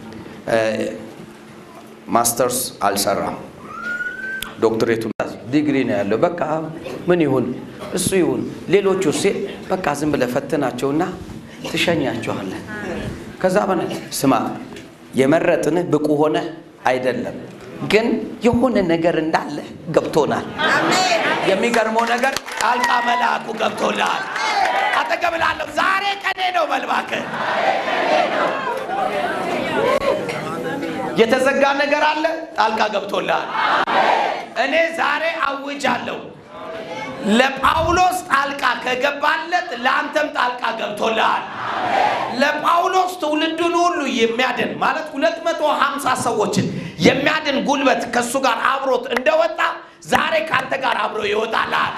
ማስተርስ አልሰራም፣ ዶክትሬቱ ዲግሪ ነው ያለው። በቃ ምን ይሁን እሱ ይሁን ሌሎቹ ሲል በቃ ዝም ብለህ ፈትናቸውና ትሸኛቸዋለህ። ከዛ በነ ስማ የመረጥንህ ብቁ ሆነ አይደለም፣ ግን የሆነ ነገር እንዳለ ገብቶናል። የሚገርመው ነገር ጣልቃ መልአኩ ገብቶልሃል። አጠገብ ላለሁ ዛሬ ቀኔ ነው በል እባክህ። የተዘጋ ነገር አለ፣ ጣልቃ ገብቶልሃል። እኔ ዛሬ አውጃለሁ። ለጳውሎስ ጣልቃ ከገባለት ለአንተም ጣልቃ ገብቶልሃል። ለጳውሎስ ትውልዱን ሁሉ የሚያድን ማለት 250 ሰዎችን የሚያድን ጉልበት ከእሱ ጋር አብሮት እንደወጣ ዛሬ ከአንተ ጋር አብሮ ይወጣልሃል።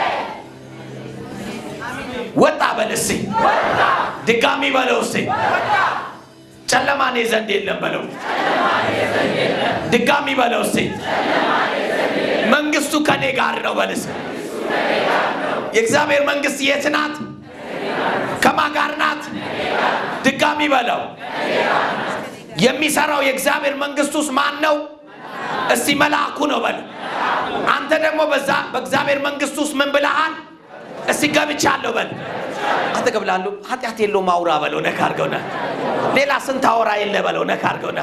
ወጣ በል እስኪ፣ ድጋሚ በለው እስኪ። ጨለማ እኔ ዘንድ የለም በለው። ድጋሚ በለው እስኪ። መንግስቱ ከኔ ጋር ነው በል እስኪ። የእግዚአብሔር መንግስት የት ናት? ከማ ጋር ናት? ድጋሚ በለው። የሚሰራው የእግዚአብሔር መንግስት ውስጥ ማን ነው? እስቲ መልአኩ ነው በል። አንተ ደግሞ በዛ በእግዚአብሔር መንግስት ውስጥ ምን ብለሃል? እስቲ ገብቻለሁ በል። አንተ ገብላሉ ኃጢአት የለውም አውራ በለው። ነካ አድርገውና ሌላ ስንት አውራ የለ በለው። ነካ አድርገውና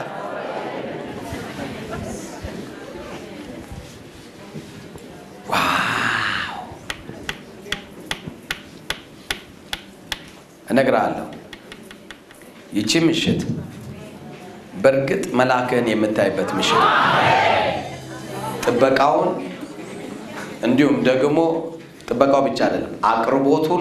እነግርሃለሁ ይቺ ምሽት በእርግጥ መልአክህን የምታይበት ምሽት ነው። ጥበቃውን እንዲሁም ደግሞ ጥበቃው ብቻ አይደለም፣ አቅርቦቱን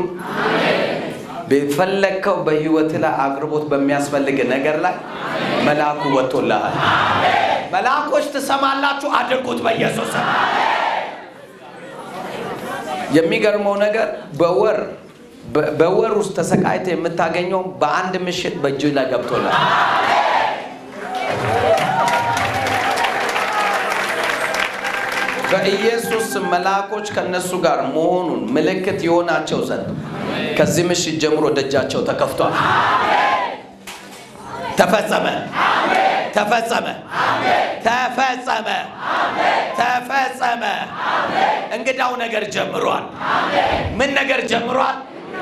በፈለግከው በህይወት ላይ አቅርቦት በሚያስፈልግ ነገር ላይ መልአኩ ወጥቶልሃል። መልአኮች ትሰማላችሁ፣ አድርጉት በኢየሱስ ስም። የሚገርመው ነገር በወር በ- በወር ውስጥ ተሰቃይተ የምታገኘው በአንድ ምሽት በእጅ ላይ ገብቶልሃል። በኢየሱስ ስም መልአኮች ከነሱ ጋር መሆኑን ምልክት የሆናቸው ዘንድ ከዚህ ምሽት ጀምሮ ደጃቸው ተከፍቷል። ተፈጸመ፣ ተፈጸመ፣ ተፈጸመ፣ ተፈጸመ። እንግዳው ነገር ጀምሯል። ምን ነገር ጀምሯል?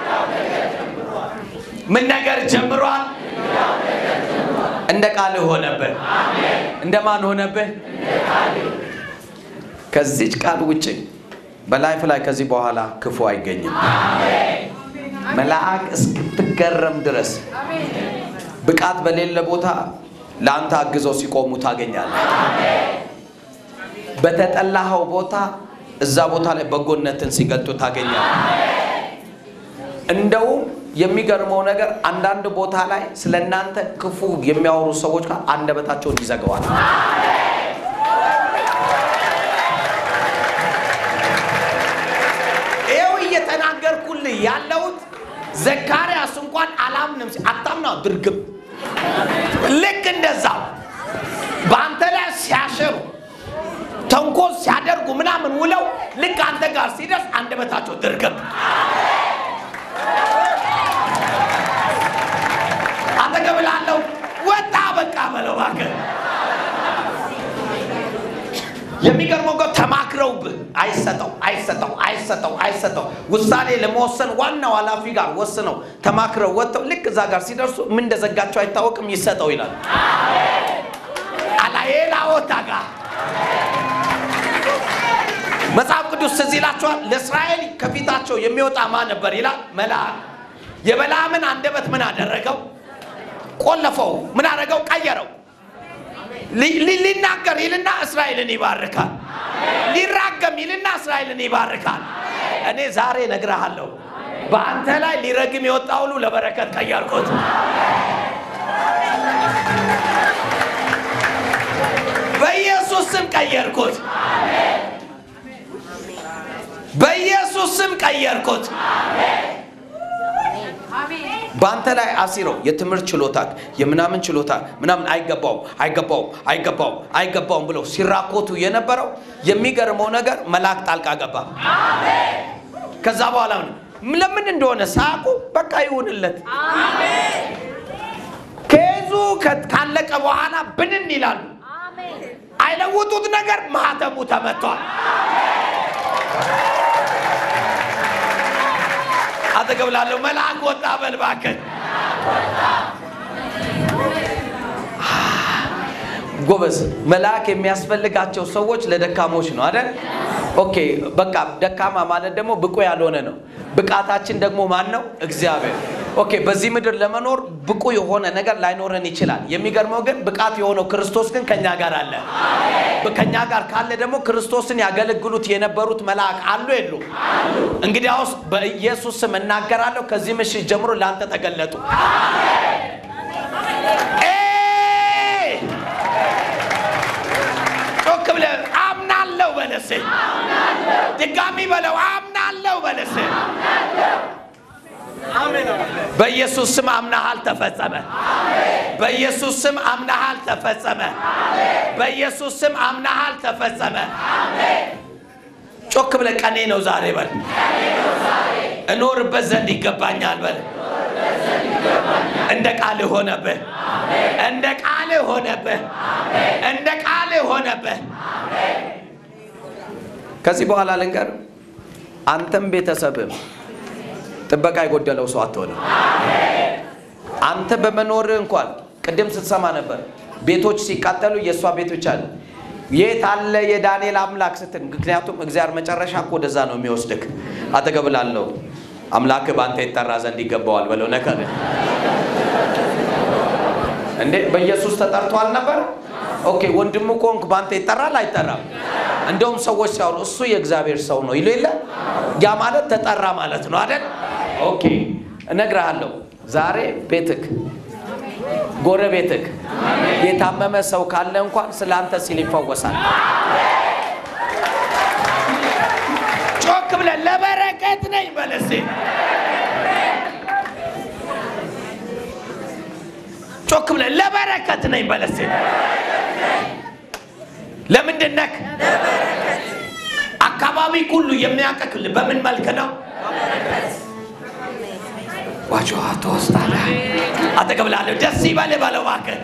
ምን ነገር ጀምሯል? እንደ ቃልህ ሆነብህ። እንደ ማን ሆነብህ? ከዚች ቃል ውጭ በላይፍ ላይ ከዚህ በኋላ ክፉ አይገኝም። መልአክ እስክትገረም ድረስ ብቃት በሌለ ቦታ ለአንተ አግዘው ሲቆሙ ታገኛለህ። በተጠላኸው ቦታ እዛ ቦታ ላይ በጎነትን ሲገልጡ ታገኛለህ። እንደውም የሚገርመው ነገር አንዳንድ ቦታ ላይ ስለ እናንተ ክፉ የሚያወሩ ሰዎች ጋር አንደበታቸውን ይዘገዋል። ይኸው እየተናገርኩልህ ያለሁት ዘካርያስ እንኳን አላምንም ሲ- አታምና ድርግም ልክ እንደዛው በአንተ ላይ ሲያሸሩ ተንኮል ሲያደርጉ ምናምን ውለው ልክ አንተ ጋር ሲደርስ አንደበታቸው ድርግም አጠገብ ላለው ወጣ በቃ በለው እባክህ። የሚገርመው ጋር ተማክረውብህ አይሰጠው አይሰጠው አይሰጠው አይሰጠው ውሳኔ ለመወሰን ዋናው ኃላፊ ጋር ወስነው ተማክረው ወጥተው ልክ እዛ ጋር ሲደርሱ ምን እንደዘጋቸው አይታወቅም። ይሰጠው ይላል። አላዬላ ወታ ጋር መጽሐፍ ቅዱስ ትዝ ይላችኋል። ለእስራኤል ከፊታቸው የሚወጣ ማን ነበር ይላል? መልአክ። የበለዓምን አንደበት ምን አደረገው? ቆለፈው። ምን አደረገው? ቀየረው። ሊ- ሊ- ሊናገር ይልና እስራኤልን ይባርካል። ሊራገም ይልና እስራኤልን ይባርካል። እኔ ዛሬ እነግርሃለሁ በአንተ ላይ ሊረግም የወጣ ሁሉ ለበረከት ቀየርኩት። በኢየሱስ ስም ቀየርኩት። በኢየሱስ ስም ቀየርኩት። በአንተ ላይ አሲረው የትምህርት ችሎታ የምናምን ችሎታ ምናምን አይገባውም አይገባውም አይገባውም አይገባውም ብለው ሲራኮቱ የነበረው የሚገርመው ነገር መልአክ ጣልቃ ገባ። ከዛ በኋላ ምን- ለምን እንደሆነ ሳያውቁ በቃ ይሁንለት። ከዙ ካለቀ በኋላ ብንን ይላሉ። አይለውጡት ነገር ማህተሙ ተመቷል። አጠገብ ላለው መልአክ ወጣ በል እባክህ። ጎበዝ መልአክ የሚያስፈልጋቸው ሰዎች ለደካሞች ነው አይደል? ኦኬ በቃ ደካማ ማለት ደግሞ ብቁ ያልሆነ ነው። ብቃታችን ደግሞ ማን ነው? እግዚአብሔር ኦኬ በዚህ ምድር ለመኖር ብቁ የሆነ ነገር ላይኖረን ይችላል። የሚገርመው ግን ብቃት የሆነው ክርስቶስ ግን ከኛ ጋር አለ። ከኛ ጋር ካለ ደግሞ ክርስቶስን ያገለግሉት የነበሩት መልአክ አሉ የሉ? እንግዲያውስ በኢየሱስ ስም እናገራለሁ፣ ከዚህ ምሽት ጀምሮ ለአንተ ተገለጡ። ኤይ! ጮክ ብለህ አምናለሁ በለሴ ድጋሚ በለው አምናለሁ በለሴ በኢየሱስ ስም አምናሃል ተፈጸመ። በኢየሱስ ስም አምናሃል ተፈጸመ። በኢየሱስ ስም አምናሃል ተፈጸመ። ጮክ ብለህ ቀኔ ነው ዛሬ በል። እኖርበት ዘንድ ይገባኛል በል። እንደ ቃል ሆነብህ። እንደ ቃል ሆነብህ። እንደ ቃል ሆነብህ። ከዚህ በኋላ ልንገር፣ አንተም ቤተሰብም ጥበቃ የጎደለው ሰው አትሆንም። አንተ በመኖርህ እንኳን ቅድም ስትሰማ ነበር ቤቶች ሲቃጠሉ የእሷ ቤቶች አለ የት አለ የዳንኤል አምላክ ስትል፣ ምክንያቱም እግዚአብሔር መጨረሻ እኮ ወደዛ ነው የሚወስድክ። አጠገብ ላለው አምላክ በአንተ ይጠራ ዘንድ ይገባዋል በለው። ነከር እንዴ በኢየሱስ ተጠርቷል ነበር። ኦኬ ወንድሙ ኮንክ በአንተ ይጠራል አይጠራም? እንደውም ሰዎች ሲያወሩ እሱ የእግዚአብሔር ሰው ነው ይሉ የለ ያ ማለት ተጠራ ማለት ነው አይደል? ኦኬ እነግርሃለሁ ዛሬ ቤትክ ጎረቤትክ የታመመ ሰው ካለ እንኳን ስለ አንተ ሲል ይፈወሳል። ጮክ ብለህ ለበረከት ነኝ በለሴ ጮክ ብለህ ለበረከት ነኝ በለሴ ለምንድን ነክ አካባቢ ሁሉ የሚያቀክል በምን መልክ ነው? ዋጆ ትወስዳለህ። አጠገብ ላለሁ ደስ ይበልህ በለው እባክህ።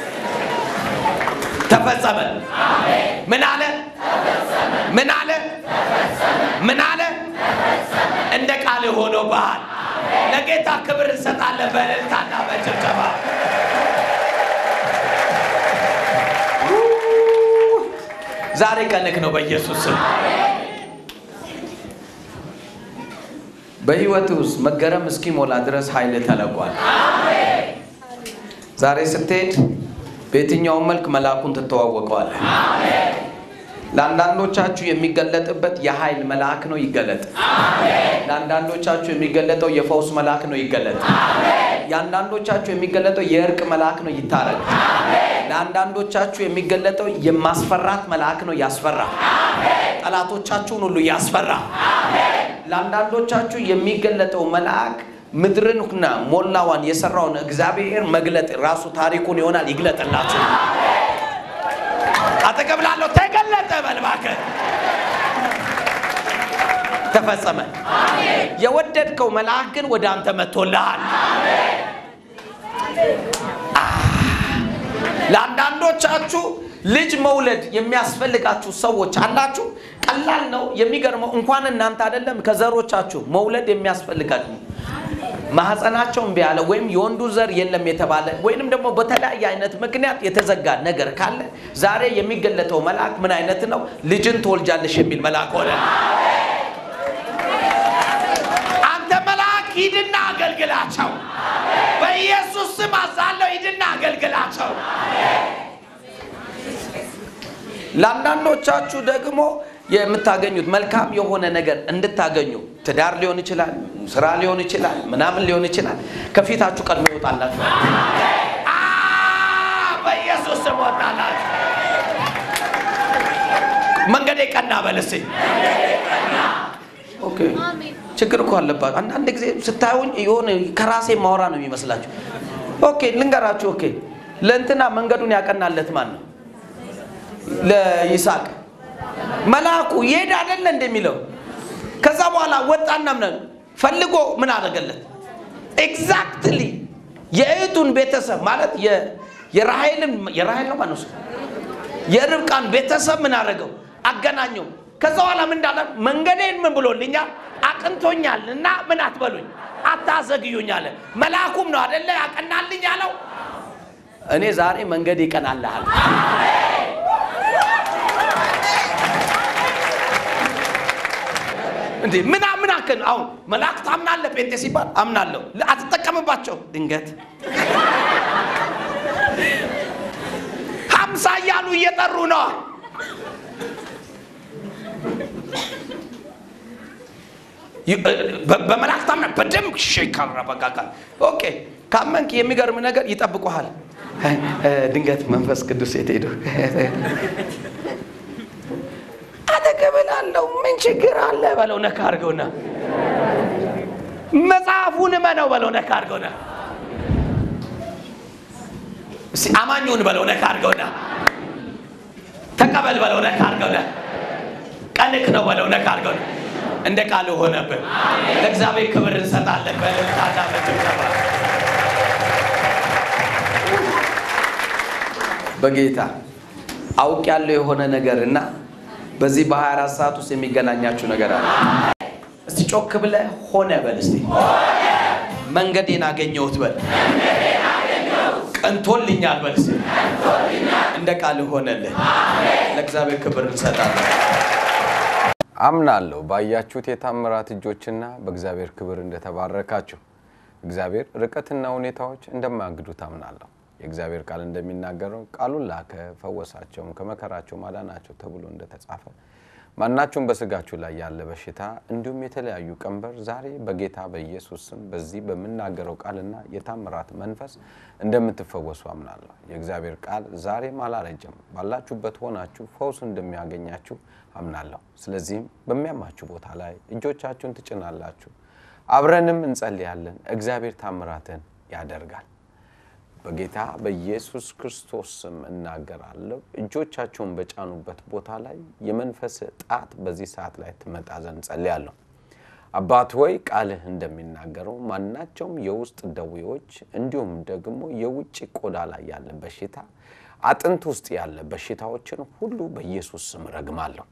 ተፈጸመ። ምን አለ? ምን አለ? ምን አለ? እንደ ቃል ሆኖ ባህል ለጌታ ክብር እንሰጣለን በእልልታና በጭብጨባ ዛሬ ቀንክ ነው በኢየሱስ ስም። በህይወት ውስጥ መገረም እስኪሞላ ድረስ ኃይል ተለቋል። ዛሬ ስትሄድ በየትኛውም መልክ መልአኩን ትተዋወቀዋለህ። ለአንዳንዶቻችሁ የሚገለጥበት የኃይል መልአክ ነው ይገለጥ። ለአንዳንዶቻችሁ የሚገለጠው የፈውስ መልአክ ነው ይገለጥ። የአንዳንዶቻችሁ የሚገለጠው የእርቅ መልአክ ነው ይታረቅ። ለአንዳንዶቻችሁ የሚገለጠው የማስፈራት መልአክ ነው ያስፈራ። ጠላቶቻችሁን ሁሉ ያስፈራ። ለአንዳንዶቻችሁ የሚገለጠው መልአክ ምድርንና ሞላዋን የሰራውን እግዚአብሔር መግለጥ ራሱ ታሪኩን ይሆናል ይግለጥላችሁ። አጠገብ ላለው ተገለጠ በል እባክህ። ተፈጸመ። የወደድከው መልአክ ግን ወደ አንተ መጥቶልሃል። ለአንዳንዶቻችሁ ልጅ መውለድ የሚያስፈልጋችሁ ሰዎች አላችሁ። ቀላል ነው። የሚገርመው እንኳን እናንተ አይደለም ከዘሮቻችሁ መውለድ የሚያስፈልጋችሁ ማህፀናቸው እምቢ ያለ ወይም የወንዱ ዘር የለም የተባለ ወይንም ደግሞ በተለያየ አይነት ምክንያት የተዘጋ ነገር ካለ ዛሬ የሚገለጠው መልአክ ምን አይነት ነው? ልጅን ትወልጃለሽ የሚል መልአክ ሆነ። አንተ መልአክ ሂድና አገልግላቸው። በኢየሱስ ስም አዛለው፣ ሂድና አገልግላቸው። ለአንዳንዶቻችሁ ደግሞ የምታገኙት መልካም የሆነ ነገር እንድታገኙ ትዳር ሊሆን ይችላል፣ ስራ ሊሆን ይችላል፣ ምናምን ሊሆን ይችላል። ከፊታችሁ ቀድሞ ይወጣላችሁ። አ በኢየሱስ ስም ወጣላችሁ። መንገዴ ቀና በልስ ኦኬ። ችግር እኮ አለባችሁ። አንዳንድ ጊዜ ስታዩኝ የሆነ ከራሴ ማውራ ነው የሚመስላችሁ። ኦኬ ልንገራችሁ። ኦኬ ለእንትና መንገዱን ያቀናለት ማን ነው? ለይስሐቅ መልአኩ ይሄድ አይደለ እንደሚለው ከዛ በኋላ ወጣና ምን ፈልጎ ምን አደረገለት? ኤግዛክትሊ የእህቱን ቤተሰብ ማለት የራሔልን የራሔል ነው ማነው የርብቃን ቤተሰብ ምን አደረገው? አገናኘው። ከዛ በኋላ ምን እንዳለ መንገዴን ምን ብሎልኛል አቅንቶኛል እና ምን አትበሉኝ አታዘግዩኝ አለ። መልአኩም ነው አደለ ያቀናልኝ አለው። እኔ ዛሬ መንገድ ይቀናልሃል። እንዴ ምና ምና እባክህን አሁን መላእክት አምናለህ ጴንጤ ሲባል አምናለሁ አትጠቀምባቸው ድንገት ሀምሳ እያሉ እየጠሩ ነው በመላእክት አምና በደንብ ሼካራ በቃ ኦኬ ካመንክ የሚገርም ነገር ይጠብቁሃል ድንገት መንፈስ ቅዱስ የት ሄዱ አጠገብላለሁ ምን ችግር አለ በለው ነካ አድርገውና መጽሐፉን እመነው በለው ነካ አድርገውና እስኪ አማኙን በለው ነካ አድርገውና ተቀበል በለው ነካ አድርገውና ቀንክ ነው በለው ነካ አድርገውና እንደ ቃል ሆነብን ለእግዚአብሔር ክብር እንሰጣለን በልታና በጭብጨባ በጌታ አውቅ ያለው የሆነ ነገር እና በዚህ በ24 ሰዓት ውስጥ የሚገናኛችሁ ነገር አለ እስቲ ጮክ ብለ ሆነ በል እስቲ መንገዴን አገኘሁት በል ቀንቶልኛል በል እስቲ እንደ ቃል ሆነልህ ለእግዚአብሔር ክብር እንሰጣለን አምናለሁ ባያችሁት የታምራት እጆችና በእግዚአብሔር ክብር እንደተባረካችሁ እግዚአብሔር ርቀትና ሁኔታዎች እንደማያግዱት አምናለሁ የእግዚአብሔር ቃል እንደሚናገረው ቃሉን ላከ ፈወሳቸውም ከመከራቸው ማዳናቸው ተብሎ እንደተጻፈ ማናቸውም በስጋችሁ ላይ ያለ በሽታ እንዲሁም የተለያዩ ቀንበር ዛሬ በጌታ በኢየሱስ ስም በዚህ በምናገረው ቃልና የታምራት መንፈስ እንደምትፈወሱ አምናለሁ። የእግዚአብሔር ቃል ዛሬም አላረጀም። ባላችሁበት ሆናችሁ ፈውስ እንደሚያገኛችሁ አምናለሁ። ስለዚህም በሚያማችሁ ቦታ ላይ እጆቻችሁን ትጭናላችሁ፣ አብረንም እንጸልያለን። እግዚአብሔር ታምራትን ያደርጋል። በጌታ በኢየሱስ ክርስቶስ ስም እናገራለሁ። እጆቻቸውን በጫኑበት ቦታ ላይ የመንፈስ ጣት በዚህ ሰዓት ላይ ትመጣ ዘንድ ጸልያለሁ። አባት ሆይ ቃልህ እንደሚናገረው ማናቸውም የውስጥ ደዌዎች እንዲሁም ደግሞ የውጭ ቆዳ ላይ ያለ በሽታ፣ አጥንት ውስጥ ያለ በሽታዎችን ሁሉ በኢየሱስ ስም ረግማለሁ።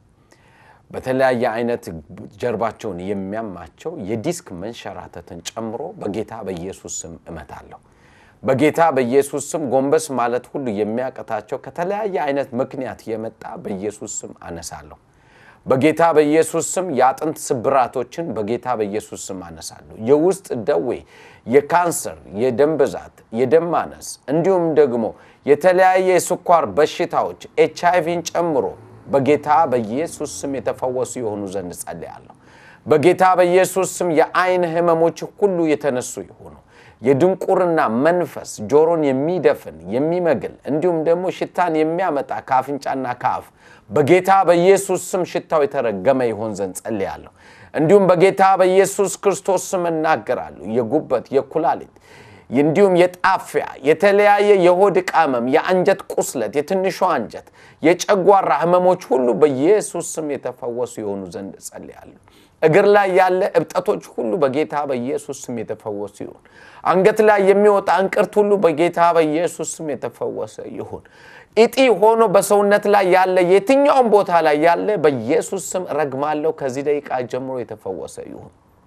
በተለያየ አይነት ጀርባቸውን የሚያማቸው የዲስክ መንሸራተትን ጨምሮ በጌታ በኢየሱስ ስም እመታለሁ። በጌታ በኢየሱስ ስም ጎንበስ ማለት ሁሉ የሚያቀታቸው ከተለያየ አይነት ምክንያት የመጣ በኢየሱስ ስም አነሳለሁ። በጌታ በኢየሱስ ስም የአጥንት ስብራቶችን በጌታ በኢየሱስ ስም አነሳለሁ። የውስጥ ደዌ፣ የካንሰር፣ የደም ብዛት፣ የደም ማነስ እንዲሁም ደግሞ የተለያየ የስኳር በሽታዎች ኤች አይቪን ጨምሮ በጌታ በኢየሱስ ስም የተፈወሱ የሆኑ ዘንድ ጸልያለሁ። በጌታ በኢየሱስ ስም የአይን ህመሞች ሁሉ የተነሱ ይሆኑ። የድንቁርና መንፈስ ጆሮን የሚደፍን የሚመግል እንዲሁም ደግሞ ሽታን የሚያመጣ ከአፍንጫና ከአፍ በጌታ በኢየሱስ ስም ሽታው የተረገመ ይሆን ዘንድ ጸልያለሁ። እንዲሁም በጌታ በኢየሱስ ክርስቶስ ስም እናገራለሁ። የጉበት፣ የኩላሊት እንዲሁም የጣፊያ የተለያየ የሆድ ዕቃ ህመም፣ የአንጀት ቁስለት፣ የትንሿ አንጀት፣ የጨጓራ ህመሞች ሁሉ በኢየሱስ ስም የተፈወሱ የሆኑ ዘንድ ጸልያለሁ። እግር ላይ ያለ እብጠቶች ሁሉ በጌታ በኢየሱስ ስም የተፈወሱ ይሁን። አንገት ላይ የሚወጣ እንቅርት ሁሉ በጌታ በኢየሱስ ስም የተፈወሰ ይሁን። እጢ ሆኖ በሰውነት ላይ ያለ የትኛውም ቦታ ላይ ያለ በኢየሱስ ስም ረግማለሁ። ከዚህ ደቂቃ ጀምሮ የተፈወሰ ይሁን።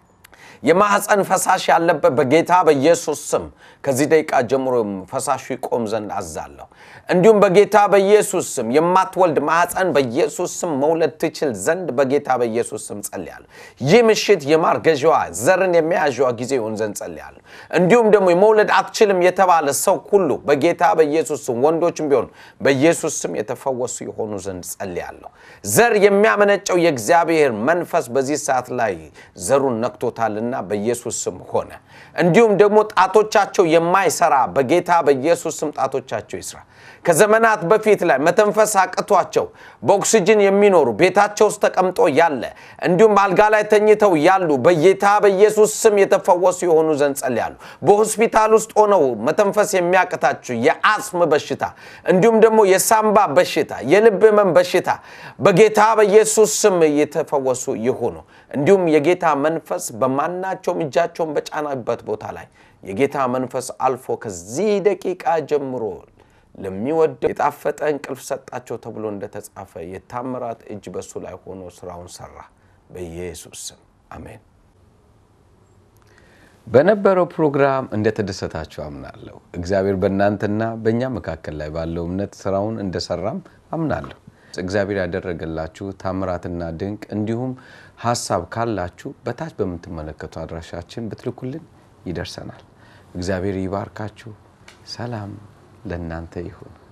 የማህፀን ፈሳሽ ያለበት በጌታ በኢየሱስ ስም ከዚህ ደቂቃ ጀምሮ ፈሳሹ ይቆም ዘንድ አዛለሁ። እንዲሁም በጌታ በኢየሱስ ስም የማትወልድ ማህፀን በኢየሱስ ስም መውለድ ትችል ዘንድ በጌታ በኢየሱስ ስም ጸልያለሁ። ይህ ምሽት የማርገዣዋ ዘርን የመያዣዋ ጊዜ ይሆን ዘንድ ጸልያለሁ። እንዲሁም ደግሞ የመውለድ አትችልም የተባለ ሰው ሁሉ በጌታ በኢየሱስ ስም ወንዶችም ቢሆን በኢየሱስ ስም የተፈወሱ የሆኑ ዘንድ ጸልያለሁ። ዘር የሚያመነጨው የእግዚአብሔር መንፈስ በዚህ ሰዓት ላይ ዘሩን ነክቶታልና በኢየሱስ ስም ሆነ። እንዲሁም ደግሞ ጣቶቻቸው የማይሰራ በጌታ በኢየሱስ ስም ጣቶቻቸው ይስራ። ከዘመናት በፊት ላይ መተንፈስ አቅቷቸው በኦክስጅን የሚኖሩ ቤታቸው ውስጥ ተቀምጦ ያለ እንዲሁም አልጋ ላይ ተኝተው ያሉ በጌታ በኢየሱስ ስም የተፈወሱ የሆኑ ዘንድ ጸልያለሁ። በሆስፒታል ውስጥ ሆነው መተንፈስ የሚያቅታቸው የአስም በሽታ እንዲሁም ደግሞ የሳምባ በሽታ፣ የልብ ህመም በሽታ በጌታ በኢየሱስ ስም የተፈወሱ ይሁኑ። እንዲሁም የጌታ መንፈስ በማናቸውም እጃቸውን በጫናበት ቦታ ላይ የጌታ መንፈስ አልፎ ከዚህ ደቂቃ ጀምሮ ለሚወደው የጣፈጠ እንቅልፍ ሰጣቸው ተብሎ እንደተጻፈ የታምራት እጅ በሱ ላይ ሆኖ ስራውን ሰራ። በኢየሱስ ስም አሜን። በነበረው ፕሮግራም እንደተደሰታችሁ አምናለሁ። እግዚአብሔር በእናንተና በእኛ መካከል ላይ ባለው እምነት ስራውን እንደሰራም አምናለሁ። እግዚአብሔር ያደረገላችሁ ታምራትና ድንቅ እንዲሁም ሀሳብ ካላችሁ በታች በምትመለከቱ አድራሻችን ብትልኩልን ይደርሰናል። እግዚአብሔር ይባርካችሁ። ሰላም ለእናንተ ይሁን።